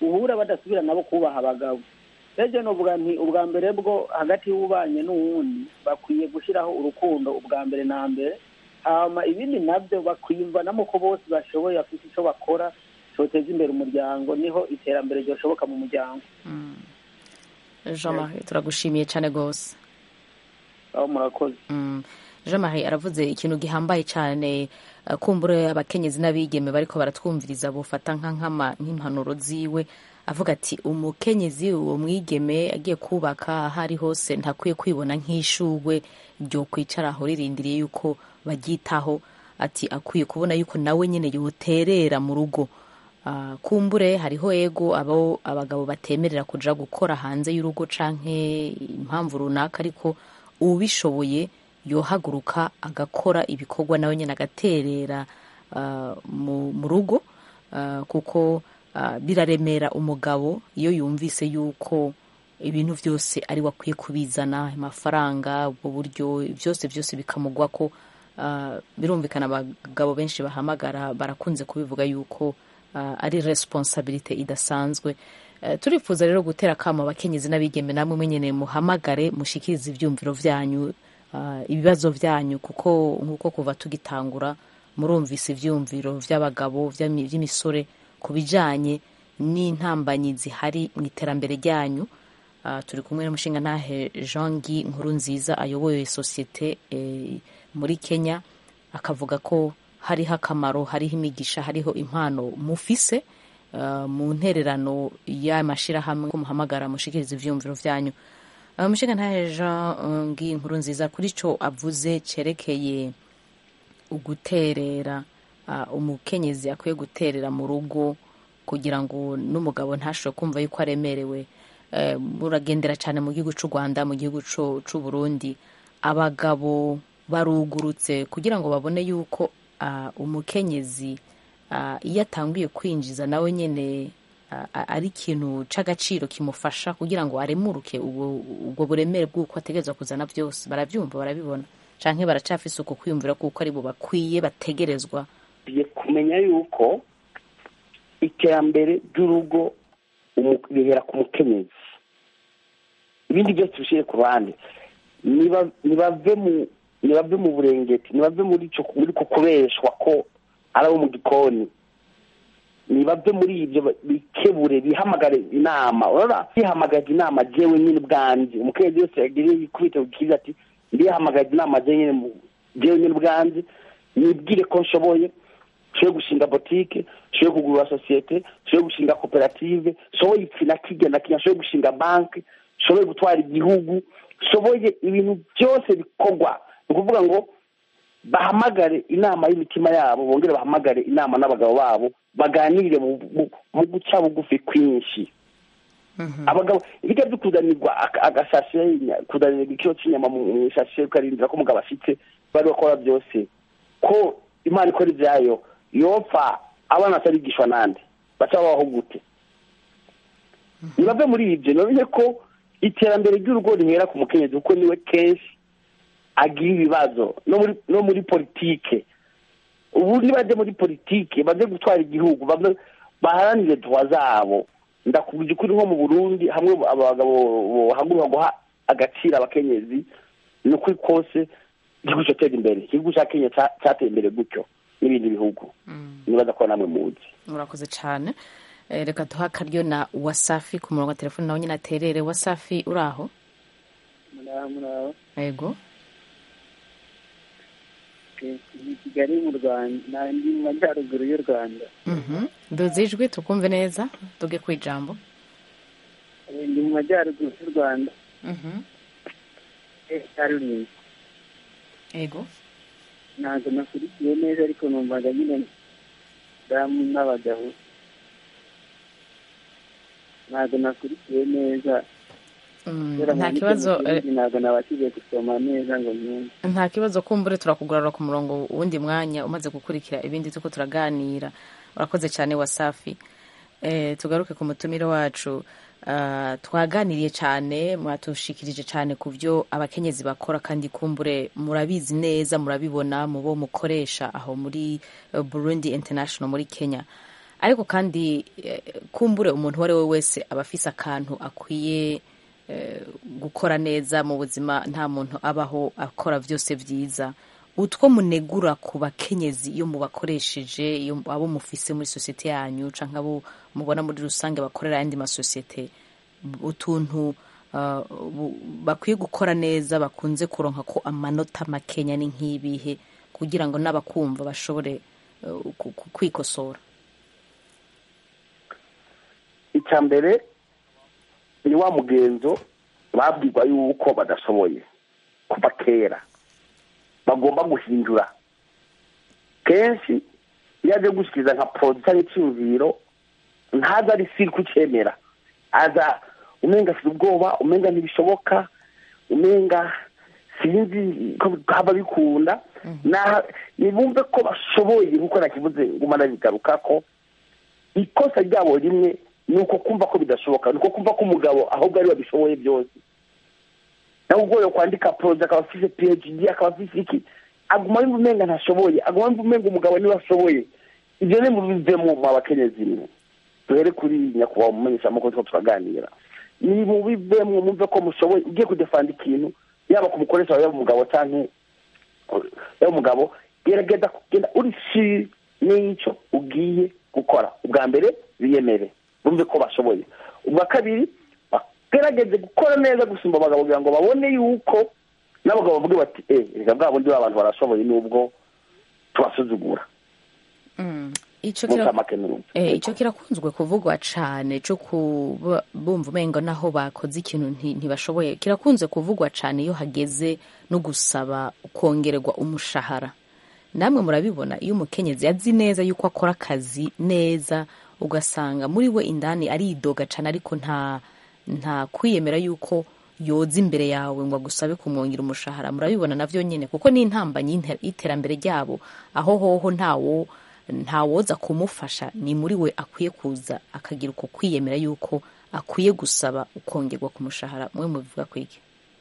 uhura badasubira nabo kubaha abagabo rero novuga nti ubwa mbere bwo hagati y'ubanye n'uwundi bakwiye gushyiraho urukundo ubwa mbere na mbere hama ibindi nabyo bakwiyumvanamo ko bose bashoboye bafite icyo bakora cyoteza imbere umuryango niho iterambere ryashoboka mu muryango jean marie turagushimiye cyane rwose aho murakoze jean marie aravuze ikintu gihambaye cyane kumbura abakenyezi n'abigeme bariko baratwumviriza bufata nk'impanuro ziwe avuga ati umukenyezi uwo mwigeme agiye kubaka aho ari hose ntakwiye kwibona nk'ishugwe ryo kwicaraho ririndiriye yuko baryitaho ati akwiye kubona yuko nawe nyine yoterera mu rugo kumbure hariho ego abo abagabo batemerera kuja gukora hanze y'urugo canke impamvu runaka ariko ubishoboye yohaguruka agakora ibikorwa nawe nyine agaterera mu rugo kuko biraremera umugabo iyo yumvise yuko ibintu byose ari we akwiye kubizana amafaranga ubwo buryo byose byose bikamugwa ko birumvikana abagabo benshi bahamagara barakunze kubivuga yuko ari resiponsabirite idasanzwe turifuza rero gutera akamo abakenyezi n'abigeme namwe mwenyine muhamagare mushikirize ibyumviro byanyu ibibazo byanyu kuko nk'uko kuva tugitangura murumvise ibyumviro by'abagabo by'imisore ku bijyanye n'intambanyi zihari mu iterambere ryanyu turi kumwe n'umushinga ntahe jean guy nkuru nziza ayoboye sosiyete muri kenya akavuga ko hariho akamaro hariho imigisha hariho impano mufise mu ntererano y'amashyirahamwe ko muhamagara mushikiriza ibyumviro byanyu umushinga ntahe jean guy nkuru nziza kuri cyo avuze cyerekeye uguterera umukenyezi akwiye guterera mu rugo kugira ngo n'umugabo ntashobore kumva yuko aremerewe muragendera cyane mu gihugu cy'u rwanda mu gihugu cy'u burundi abagabo barugurutse kugira ngo babone yuko umukenyezi iyo atangiye kwinjiza nawe nyine ari ikintu cy'agaciro kimufasha kugira ngo aremuruke ubwo buremere bw'uko ategereza kuzana byose barabyumva barabibona cyangwa baracafise uko kwiyumvira kuko ari bo bakwiye bategerezwa kumenya yuko iterambere ry'urugo rihera ku mukenyezi ibindi byose bishyire ku ruhande ntibave mu burengeti ntibave muri ko kubeshwa ko ari abo mu gikoni ntibave muri ibyo bikebure bihamagare inama urabona bihamagaje inama jewe nyine ubwanjye umukenyezi wese yagiriye yikubita ku kiza ati ndihamagaje inama jewe nyine ubwanjye nibwire ko nshoboye nshoboye gushinga botike nshoboye kugura sosiyete nshoboye gushinga koperative nshoboye iki na kirya na kirya nshoboye gushinga banki nshoboye gutwara igihugu nshoboye ibintu byose bikorwa ni ukuvuga ngo bahamagare inama y'imitima yabo bongere bahamagare inama n'abagabo babo baganire mu guca bugufi kwinshi abagabo ibijya byo kuzanirwa agasashe kuzanirwa ikiro cy'inyama mu isashe ukarindira ko umugabo afite bari bakora byose ko imana ikora ibyayo yopfa abana batarigishwa n'andi baca babaho gute ntibave muri ibyo namenye ko iterambere ry'urugo rihera ku mukenyezi kuko niwe kenshi agira ibibazo no muri politike ubu nibajya muri politike baze gutwara igihugu baharanire duwa zabo ndakubwira ukuri nko mu burundi hamwe abagabo bahaguruka guha agaciro abakenyezi ni ukuri kose igihugu cyatera imbere igihugu cya kenya cyateye imbere gutyo n'ibindi bihugu nibaza ko namwe muzi murakoze cyane reka duha akaryo na wasafi ku murongo wa telefone nawe nyine aterere wasafi uri aho yego ni kigali mu rwanda ndi mu majyaruguru y'u rwanda duze ijwi tukumve neza tuge ku ijambo ndi mu majyaruguru y'u rwanda rurinda yego ntabwo nakurikiye neza ariko numvaga nyine damu n'abagabo ntabwo nakurikiye neza nta kibazo ntabwo nabashije gusoma neza ngo nyumve nta kibazo kumbure turakugarura ku murongo wundi mwanya umaze gukurikira ibindi tuko turaganira urakoze cyane wasafi tugaruke ku mutumire wacu twaganiriye cyane mwatushikirije cyane ku byo abakenyezi bakora kandi kumbure murabizi neza murabibona mu bo mukoresha aho muri burundi international muri kenya ariko kandi eh, kumbure umuntu uwo ari we wese aba afise akantu akwiye eh, gukora neza mu buzima nta muntu abaho akora byose byiza utwo munegura ku bakenyezi iyo mubakoresheje iyo abo mufise muri sosiyete yanyu canke abo mubona muri rusange bakorera ayandi masosiyete utuntu uh, bu- bakwiye gukora neza bakunze kuronka ko amanota makenya ni nk'ibihe kugira ngo n'abakumva bashobore uh, ku- ku- kwikosora icya mbere ni wa mugenzo babwirwa yuko badashoboye kuva kera bagomba guhindura kenshi iyo aje gushyikiriza nka poroduwi cyangwa icyumviro ntaza ari siri kucyemera aza umenga afite ubwoba umenga ntibishoboka umenga sinzi ko haba bikunda Na- nibumve ko bashoboye nkuko nakivuze nguma nabigaruka ko ikosa ryabo rimwe ni uko kumva ko bidashoboka ni uko kumva ko umugabo ahubwo ari we babishoboye byose nawe ubwo yo kwandika poroje akaba afise phd akaba afise iki aguma yumva umenga ntashoboye aguma yumva umenga umugabo niwe ashoboye ibyo ni mubivemo mu abakenyezi mwe duhere kuri nyakubahwa umumenyeshamakuru two turaganira ni mubivemo mumve ko mushoboye ugiye kudefanda ikintu yaba ku mukoresha wawe yaba umugabo canke yaba umugabo gerageza kugenda uri siri n'icyo ugiye gukora ubwa mbere biyemere bumve ko bashoboye ubwa kabiri bagerageze gukora neza gusumba abagabo kugira ngo babone yuko n'abagabo bavuge bati eh reka bwa bundi abantu barashoboye nubwo tubasuzugura Mm. ico kira- mutamake n'urumva Eh, icyo kirakunzwe kuvugwa cyane cyo kuba bumva umengo naho bakoze ikintu nti- ntibashoboye kirakunze kuvugwa cyane iyo hageze no gusaba kongererwa umushahara namwe murabibona iyo umukenyezi azi neza yuko akora akazi neza ugasanga muri we indani aridoga cyane ariko nta nta kwiyemera yuko yoza imbere yawe ngo agusabe kumwongera umushahara murabibona navyo nyine kuko ni intambanyi y'inter- y'iterambere ryabo aho hoho ntawo ntawoza kumufasha ni muri we akwiye kuza akagira uko kwiyemera yuko akwiye gusaba ukongerwa ku mushahara mwe mubivuga kwiki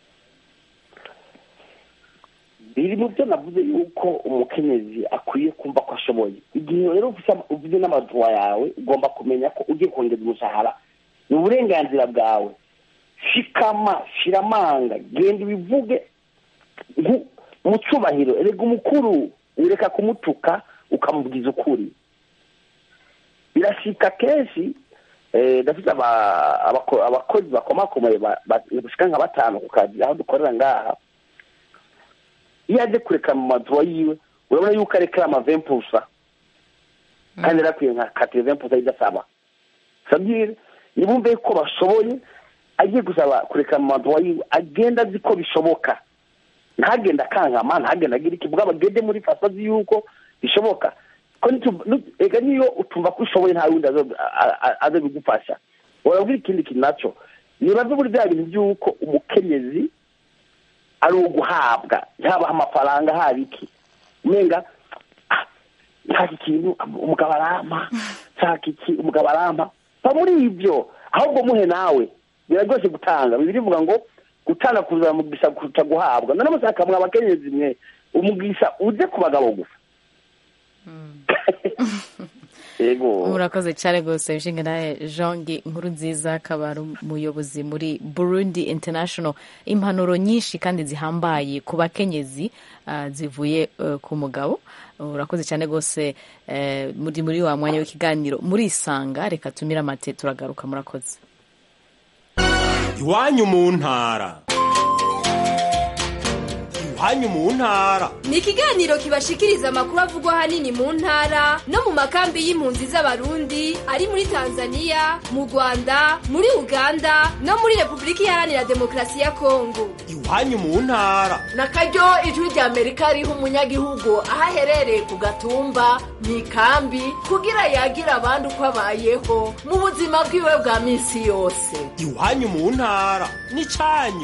biri mu byo navuze yuko umukenyezi akwiye kumva ko ashoboye igihe rero ufise- uvuze n'amaduwa yawe ugomba kumenya ko ugiye kongeza umushahara ni uburenganzira bwawe shikama shiramanga genda ubivuge nku- mu cyubahiro erega umukuru ureka kumutuka ukamubwiza ukuri birashika kenshi eh, ndafite aba- abako- abakozi bakomakomeye ba- ba- gushika nka batanu ku kazi aho dukorera ngaha iyo aje kureka mu maduwa yiwe urabona yuko arekera amavempusa kandi yari akwiye nka katire vempusa idasaba sabire nibumve ko bashoboye agiye gusaba kureka mu maduwa yiwe agenda azi ko bishoboka ntagenda akankama ntagenda agira iki bwaba agende muri faso azi yuko bishoboka ko nitu- nu- ega niyo utumva ko ushoboye nta wundi azo- a- a- aza bigufasha urabwira ikindi kintu nacyo nibaze muri bya bintu by'uko umukenyezi ari uwo guhabwa haba amafaranga haba iki umenga ah, nshaka ikintu umugabo arampa nshaka iki umugabo arampa va muri ibyo ahubwo muhe nawe biraryoshye gutanga bibiri bivuga ngo gutanga kuzana umugisha kuruta guhabwa none mushaka mwe abakenyezi mwe umugisha uje ku bagabo gusa yego murakoze cyane rwose nshinga nawe jongi inkuru nziza akaba ari umuyobozi muri burundi international impanuro nyinshi kandi zihambaye ku bakenyezi ah, zivuye eh, ku mugabo urakoze cyane rwose eh, muri muri wa mwanya w'ikiganiro murisanga reka tumire amate turagaruka murakoze iwanyu mu ntara iwanyu mu ntara ni ikiganiro kibashikiriza amakuru avugwa ahanini mu ntara no mu makambi y'impunzi z'abarundi ari muri tanzania mu rwanda muri uganda no muri repubulika iharanira demokarasi ya kongo iwanyu mu ntara na karyo ijwi rya amerika riha umunyagihugu aho aherereye ku gatumba mu ikambi kugira yagira abandi uko abayeho mu buzima bwiwe bwa minsi yose iwanyu mu ntara n'icyanyu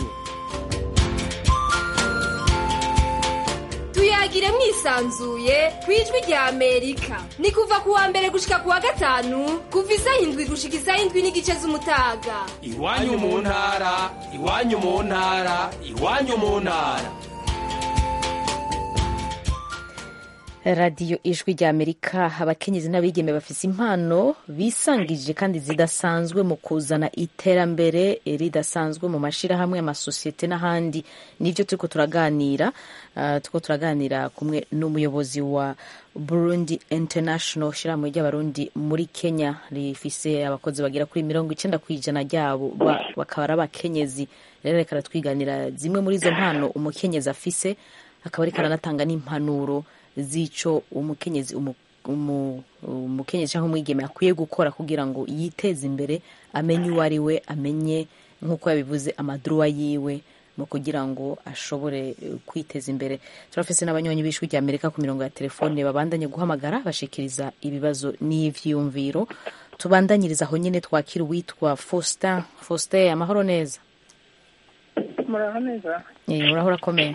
tuyagire mwisanzuye ku ijwi rya amerika ni kuva ku wa mbere gushika ku wa gatanu kuva isaha indwi gushika isaha indwi n'igice z'umutaga iwanyu mu ntara iwanyu mu ntara iwanyu mu ntara radiyo ijwi rya amerika abakenyezi n'abigeme bafise impano bisangije kandi zidasanzwe mu kuzana iterambere ridasanzwe mu mashyirahamwe amasosiyete n'ahandi nibyo turiko turaganira uh, turiko turaganira kumwe n'umuyobozi wa burundi international shyirahamwe ry'abarundi muri kenya rifise abakozi bagera kuri mirongo icenda ku ijana ryabo bakaba ari abakenyezi rero reka aratwiganira zimwe muri izo mpano umukenyezi afise akaba ariko aranatanga n'impanuro z'ico umukenyezi umukenyezi cyangwa umwigeme akwiye gukora kugira ngo yiteze imbere amenye uwo ari we amenye nk'uko yabivuze amaduruwa yiwe mu kugira ngo ashobore kwiteza imbere turafise n'abanyonyi b'ijwi rya amerika ku mirongo ya telefone babandanye guhamagara bashikiriza ibibazo n'ivyiyumviro tubandanyiriza aho nyine twakira uwitwa faustin faustin amahoro neza muraho neza muraho urakomeye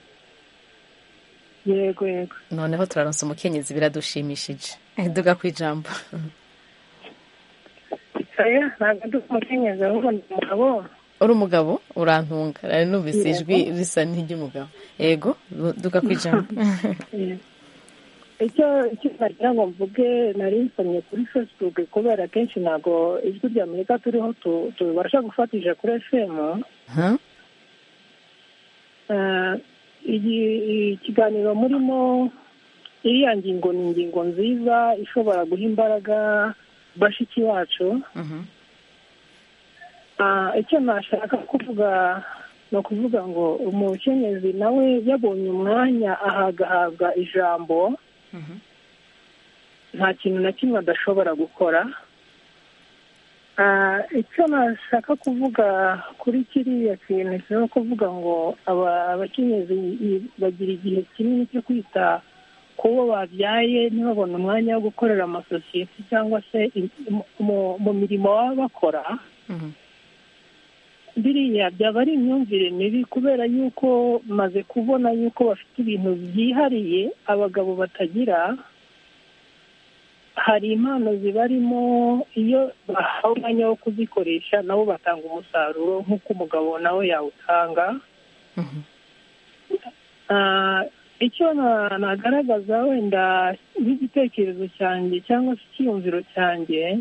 yego yego noneho turaronsa umukenyezi biradushimishije duga ku ijambo oya ntabwo ndi umukenyezi ahubwo ni umugabo uri umugabo urantunga nari numvise ijwi risa n'iry'umugabo yego duga ku ijambo icyo icyo nagira ngo mvuge nari nsomye kuri facebook kubera kenshi ntabwo ijwi rya amerika turiho tubasha gufatisha kuri fm ikiganiro murimo iriya ngingo ni ingingo nziza ishobora guha imbaraga bashiki bacu icyo nashaka kuvuga ni ukuvuga ngo umukenyezi nawe yabonye umwanya ahagahabwa ijambo nta kintu na kimwe adashobora gukora icyo nashaka kuvuga kuri kiriya kintu ni kuvuga ngo abakenyezi bagira igihe kinini cyo kwita ku bo babyaye ntibabone umwanya wo gukorera amasosiyete cyangwa se mu mirimo baba bakora biriya byaba ari imyumvire mibi kubera yuko maze kubona yuko bafite ibintu byihariye abagabo batagira hari impano zibarimo iyo bahawe umwanya wo kuzikoresha nabo batanga umusaruro nk'uko umugabo nawe yawutanga icyo nagaragaza wenda nk'igitekerezo cyanjye cyangwa se icyiyumviro cyanjye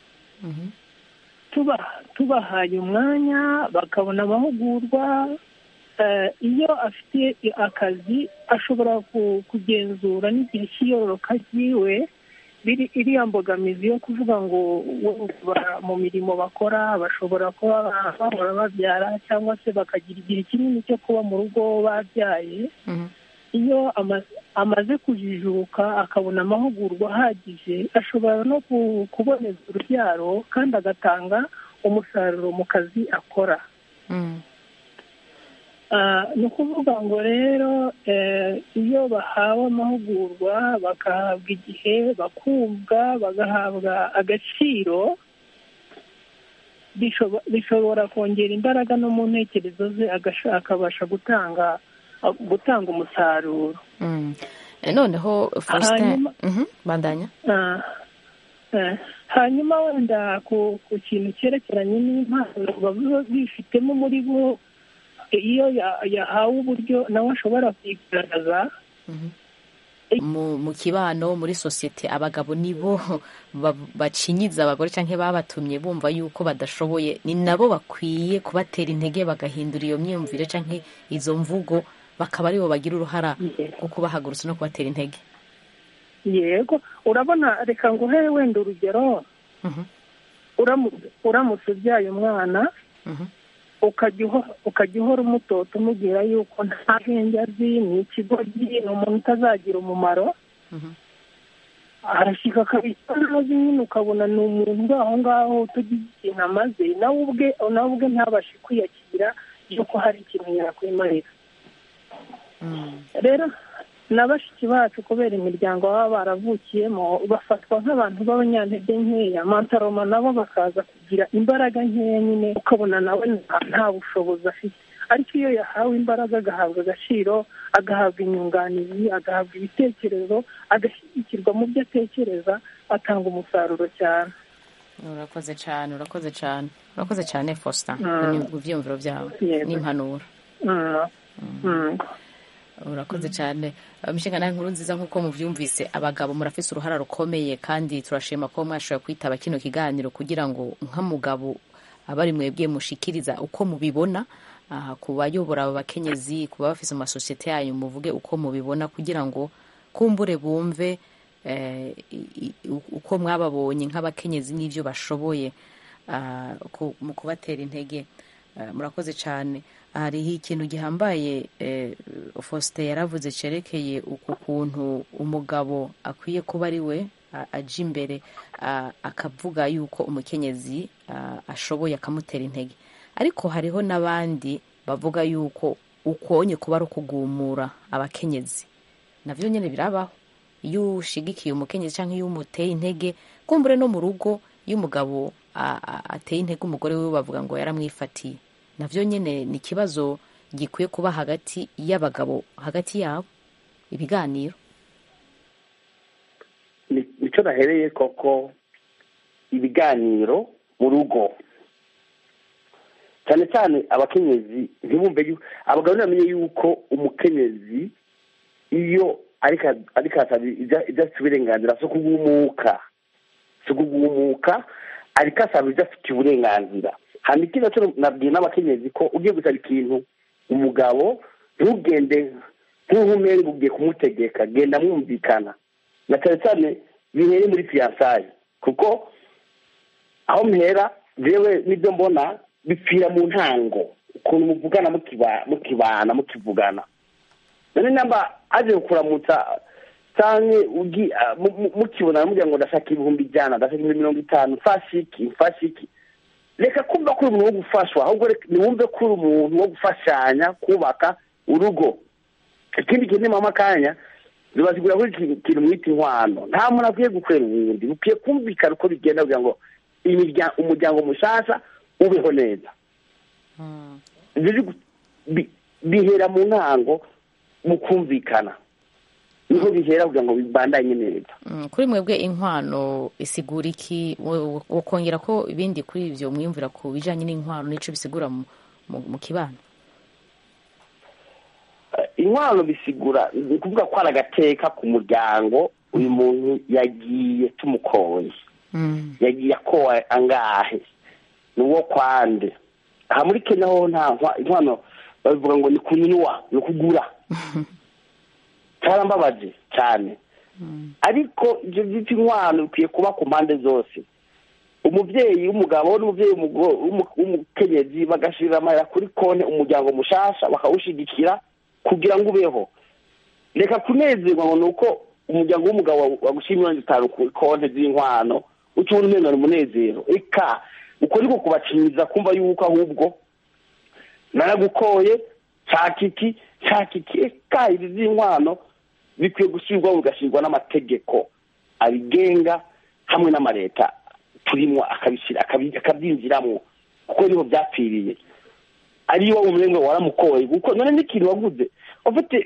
tubahaye umwanya bakabona amahugurwa iyo afite akazi ashobora kugenzura n'igihe cy'iyororoka ryiwe iriya mbogamizi yo kuvuga ngo mu mirimo bakora bashobora kuba bahora babyara cyangwa se bakagira igihe kinini cyo kuba mu rugo babyaye iyo amaze kujijuka akabona amahugurwa ahagije ashobora no kuboneza urubyaro kandi agatanga umusaruro mu kazi akora ni ukuvuga ngo rero iyo bahawe amahugurwa bagahabwa igihe bakumva bagahabwa agaciro bishobora kongera imbaraga no mu ntekerezo ze akabasha gutanga gutanga umusaruro noneho faustin bandanya hanyuma wenda ku kintu cyerekeranye n'impano baba bifitemo muri bo iyo yahawe uburyo nawe ashobora kuyigaragaza mu kibano muri sosiyete abagabo nibo bacinyiza abagore cyangwa babatumye bumva yuko badashoboye ni nabo bakwiye kubatera intege bagahindura iyo myumvire cyangwa izo mvugo bakaba aribo bagira uruhara rwo kubahagurutsa no kubatera intege yego urabona reka nguhe wenda urugero uramutse ubyaye umwana ukajya uhora umutota umubwira yuko nta bwenge azi ni ikigoryi ni umuntu utazagira umumaro arashyika akabita ntazi nyine ukabona ni umuntu uri aho ngaho utagize ikintu amaze nawe ubwe nawe ubwe ntabashe kwiyakira yuko hari ikintu yakwimarira rero na bashiki bacu kubera imiryango baba baravukiyemo bafatwa nk'abantu b'abanyantege nkeya mantaroma nabo bakaza kugira imbaraga nkeya nyine ukabona nawe nta bushobozi afite ariko iyo yahawe imbaraga agahabwa agaciro agahabwa inyunganizi agahabwa ibitekerezo agashyigikirwa mu byo atekereza atanga umusaruro cyane urakoze cyane urakoze cyane urakoze cyane faustin ku byiyumviro byawe n'impanuro urakoze cyane mishinga nawe nkuru nziza nk'uko mubyumvise abagabo murafise uruhara rukomeye kandi turashima ko mwashobora kwitaba kino kiganiro kugira ngo nk'umugabo abari mwebwe mushikiriza uko mubibona aha, ku bayobora abo bakenyezi ku baba bafise mu masosiyete yanyu muvuge uko mubibona kugira ngo kumbure bumve eh, i- i- uko mwababonye nk'abakenyezi n'ibyo bashoboye ah, ku- mu kubatera intege Ah, murakoze cyane hariho ikintu gihambaye eh, Faustin yaravuze cerekeye uku kuntu umugabo akwiye kuba ari we a- aja imbere ah, akavuga yuko umukenyezi ah, ashoboye akamutera intege ariko hariho n'abandi bavuga yuko ukonye kuba ari ukugumura abakenyezi navyo nyene birabaho iyo ushigikiye umukenyezi cyangwa iyo umuteye intege kumbure no mu rugo iyo umugabo a- a- ateye intege umugore wiwe bavuga ngo yaramwifatiye navyo nyene ni ikibazo gikwiye kuba hagati y'abagabo hagati yabo ibiganiro Ni- nicyo nahereye koko ibiganiro mu rugo cyane cyane abakenyezi ntibumve yuko abagabo ntibamenye yuko umukenyezi iyo ariko ariko asaba ibyo afite uburenganzira si ukugumuka si ukugumuka ariko asaba ibyo afite uburenganzira hanyuma ikindi nacyo nabwiye n'abakenyezi ko ugiye gusaba ikintu umugabo ntugende nk'uko umenga ugiye kumutegeka genda mwumvikana na cyane cyane bihere muri fiyansaye kuko aho mpera jewe n'ibyo mbona bipfira mu ntango ukuntu muvugana mukiba- mukibana mukivugana none namba aje kukuramutsa canke ugi ah, mu- mu- mukibonana mugira ngo ndashaka ibihumbi ijana ndashaka ibihumbi mirongo itanu mfashe iki mfashe iki reka kumva ko uri umuntu wo gufashwa ahubwo reka niwumve ko uri umuntu wo gufashanya kubaka urugo ikindi kintu nimama akanya bibasigura ko iki kintu mwita inkwano nta muntu akwiye gukorera uwundi bukwiye kumvikana uko bigenda kugira ngo imirya- umuryango mushasha ubeho neza Ibyo biri- bi- bihera mu ntango mu kumvikana niho bihera kugira ngo bibandanye neza Mm, kuri mwebwe inkwano isigura iki wo- wo- wokongera ko ibindi kuri ivyo mwiyumvira ku bijanye n'inkwano n'ico bisigura mu, mu, mu kibano inkwano bisigura ni ukuvuga ko ari agateka ku muryango uyu muntu yagiye tumukoye yagiye akowe angahe ni uwo kwande aha muri kenya ho nta nkwa- inkwano babivuga ngo ni kunywa ni ukugura cyarambabaje cyane ariko ibyo byitwa inkwano bikwiye kuba ku mpande zose umubyeyi w'umugabo n'umubyeyi w'umugo- w'umu- w'umukenyezi bagashirira amahera kuri konti umuryango mushasha bakawushigikira kugira ngo ubeho reka kunezerwa ngo ni uko umuryango w'umugabo wagushira mirongo itanu ku konti z'inkwano uca ubona umenga ni umunezero eka uko niko kubaciniza kumva yuko ahubwo naragukoye nshaka iki nshaka iki eka ibi z'inkwano bikwiye gushyirwaho bigashyirwa n'amategeko abigenga hamwe n'amaleta turimo akabishyira akabi- akabyinjiramo kuko niho byapfiriye ariyo umurenge waramukoye kuko none n'ikintu waguze ufite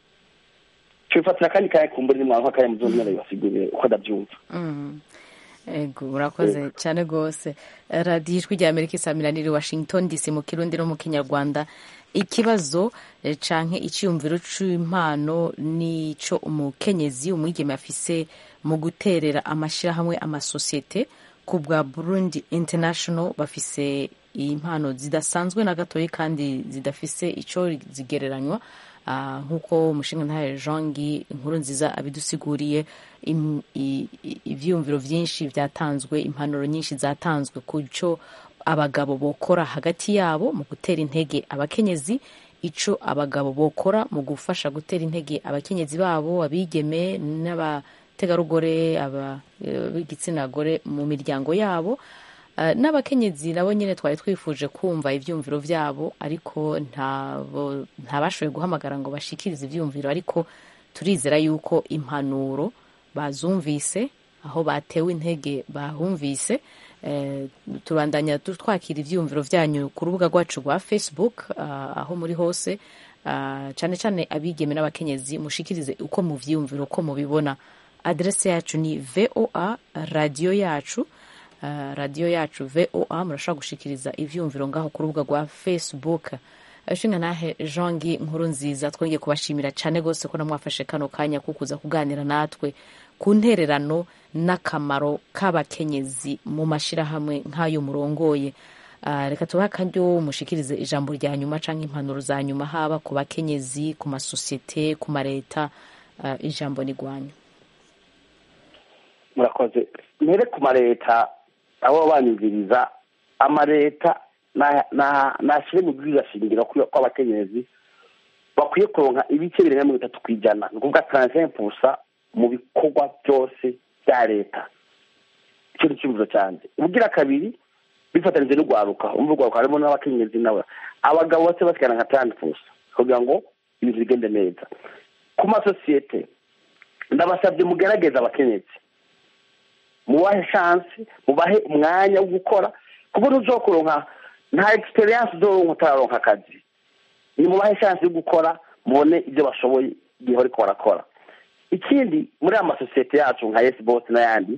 tubifatira akandi kanya kumbura ni mwanka kanya muzo nyine basigurire uko ndabyumva Mm. ego urakoze cyane rwose radiyo ijwi rya amerika isamiraniye washington dc mu kirundi no mu kinyarwanda ikibazo eh, canke icyiyumviro c'impano nico umukenyezi umwigeme afise mu guterera amashyirahamwe amasosiyete ku bwa burundi international bafise impano zidasanzwe na gatoya kandi zidafise ico zigereranywa Ah, nk'uko umushinga ntahe jongi inkuru nziza abidusiguriye im- i- i- ivyiyumviro vyinshi vyatanzwe impanuro nyinshi zatanzwe ku co abagabo bokora hagati yabo mu gutera intege abakenyezi ico abagabo bokora mu gufasha gutera intege abakenyezi babo abigeme n'abategarugori aba- eh, b'igitsina gore mu miryango yabo Uh, n'abakenyezi nabo nyine twari twifuje kumva ivyumviro vyabo ariko ntabo ntabashoboye guhamagara ngo bashikirize ivyumviro ariko turizera yuko impanuro bazumvise aho batewe intege bahumvise eh, tubandanya tu- twakira ivyumviro vyanyu ku rubuga rwacu rwa facebook uh, aho muri hose uh, cane cane abigeme n'abakenyezi mushikirize uko muvyiyumvira uko mubibona adrese yacu ni voa radio yacu Uh, radiyo yacu voa murashobora gushikiriza ivyumviro ngaho ku rubuga rwa facebook nshinga nahe jeangi nkuru nziza twongeye kubashimira cyane rwose ko namwafashe kano kanya ko kuza kuganira natwe ku ntererano n'akamaro k'abakenyezi mu mashyirahamwe nk'ayo murongoye Ah, reka tubahe akaryo mushikirize ijambo rya nyuma cyangwa impanuro za nyuma haba ku bakenyezi ku masosiyete ku mareta Ah, ijambo ni rwanyu murakoze mbere ku mareta abo banyumviriza amareta na- na- nashyire mu bwiza shingiro ko ko abakenyezi bakwiye kuronka ibice birenga mirongo itatu ku ijana ni ukuvuga taransifa pusa mu bikorwa byose bya leta icyo ni icyemezo cyanjye ubugira kabiri bifatanyije n'urwaruka umva urwaruka harimo n'abakenyezi nawe abagabo bose basigana nka tani pusa kugira ngo ibintu bigende neza ku masosiyete ndabasabye mugerageze abakenyezi mubahe shansi mubahe umwanya wo gukora kuko ntuzokuronka nta egisperiyanse uzoronka utararonka akazi nimubahe shansi yo gukora mubone ibyo bashoboye igihe bariko barakora ikindi muri aya masosiyete yacu nka yesi bosi n'ayandi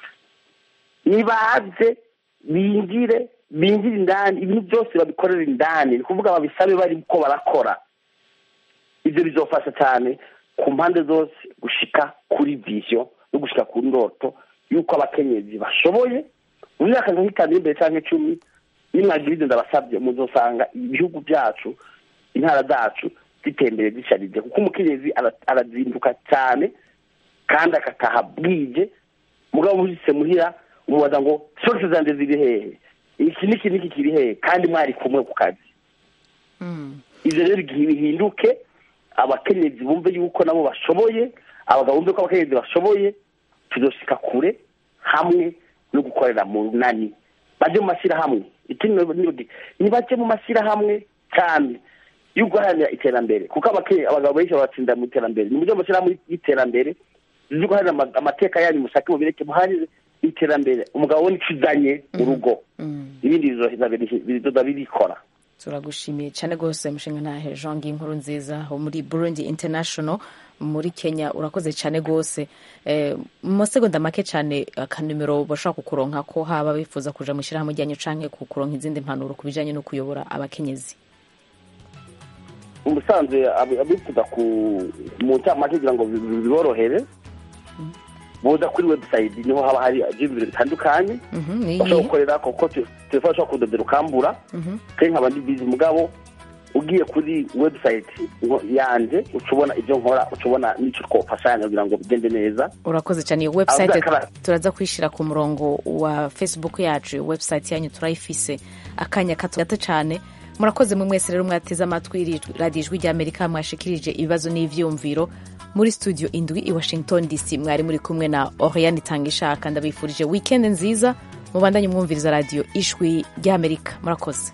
nibaze binjire binjire indani ibintu byose babikorera indani ni kuvuga babisabe bari ko barakora ibyo bizofasha cyane ku mpande zose gushika kuri vision no gushika ku ndoto y'uko abakenyezi bashoboye mu myaka nka nk'itanu iri imbere cyangwa icumi nimwagira ibyo ndabasabye muzosanga ibihugu byacu intara zacu zitembere zisharije kuko umukenyezi ara- arazinduka cyane kandi agataha bwije mugabo mujise muhira umubaza ngo source zanjye ziri hehe iki n'iki n'iki kiri hehe kandi mwari kumwe ku kazi ibyo rero igihe bihinduke abakenyezi bumve yuko nabo bashoboye abagabo bumve ko abakenyezi bashoboye tuzoshika kure hamwe no gukorera mu nani baje mu mashyirahamwe ikindi nibaje mu mashyirahamwe cyane yo guharanira iterambere kuko abake- abagabo benshi babatsinda mu iterambere ni mujye mu mashyirahamwe y'iterambere zo guharanira ama- amateka yanyu mushake mubireke muharire iterambere umugabo we nicyo uzanye mu rugo ibindi bizoheza biri- bizoza birikora turagushimiye cyane rwose mushinga ntahe jean nkuru nziza wo muri burundi international muri kenya urakoze cyane rwose Eh, mu masegonda make cyane akanimero bashobora kukuronka ko haba bifuza kuja mu ishyirahamwe ryanyu canke kukuronka izindi mpanuro ku bijanye no kuyobora abakenyezi umusanzwe ab- abifuza ku mu ncamake kugira ngo bi- bi- biborohere boza kuri website niho haba hari ibyumviro bitandukanye Mhm, ni bashobora iyihe? gukorera kuko te- telefone ashobora kudodera ukambura Mhm. kandi nkaba ndi bizi mugabo ugiye kuri website ngo- yanje uca ubona ibyo nkora uca ubona n'icyo twafashanya kugira ngo bigende neza urakoze cyane iyo website Avuga kara- turaza kwishyira ku murongo wa facebook yacu iyo website yanyu turayifise akanya kato gato cyane murakoze mwe mwese rero mwateze amatwi iri radiyo ijwi ry'amerika mwashikirije ibibazo n'ivyumviro muri studio indwi i washington dc mwari muri kumwe na oriane itangishaka ndabifurije weekend nziza mubandanye mwumviriza radiyo ijwi ry'amerika murakoze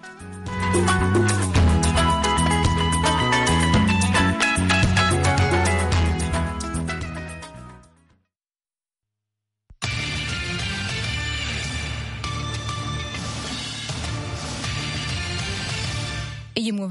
iyi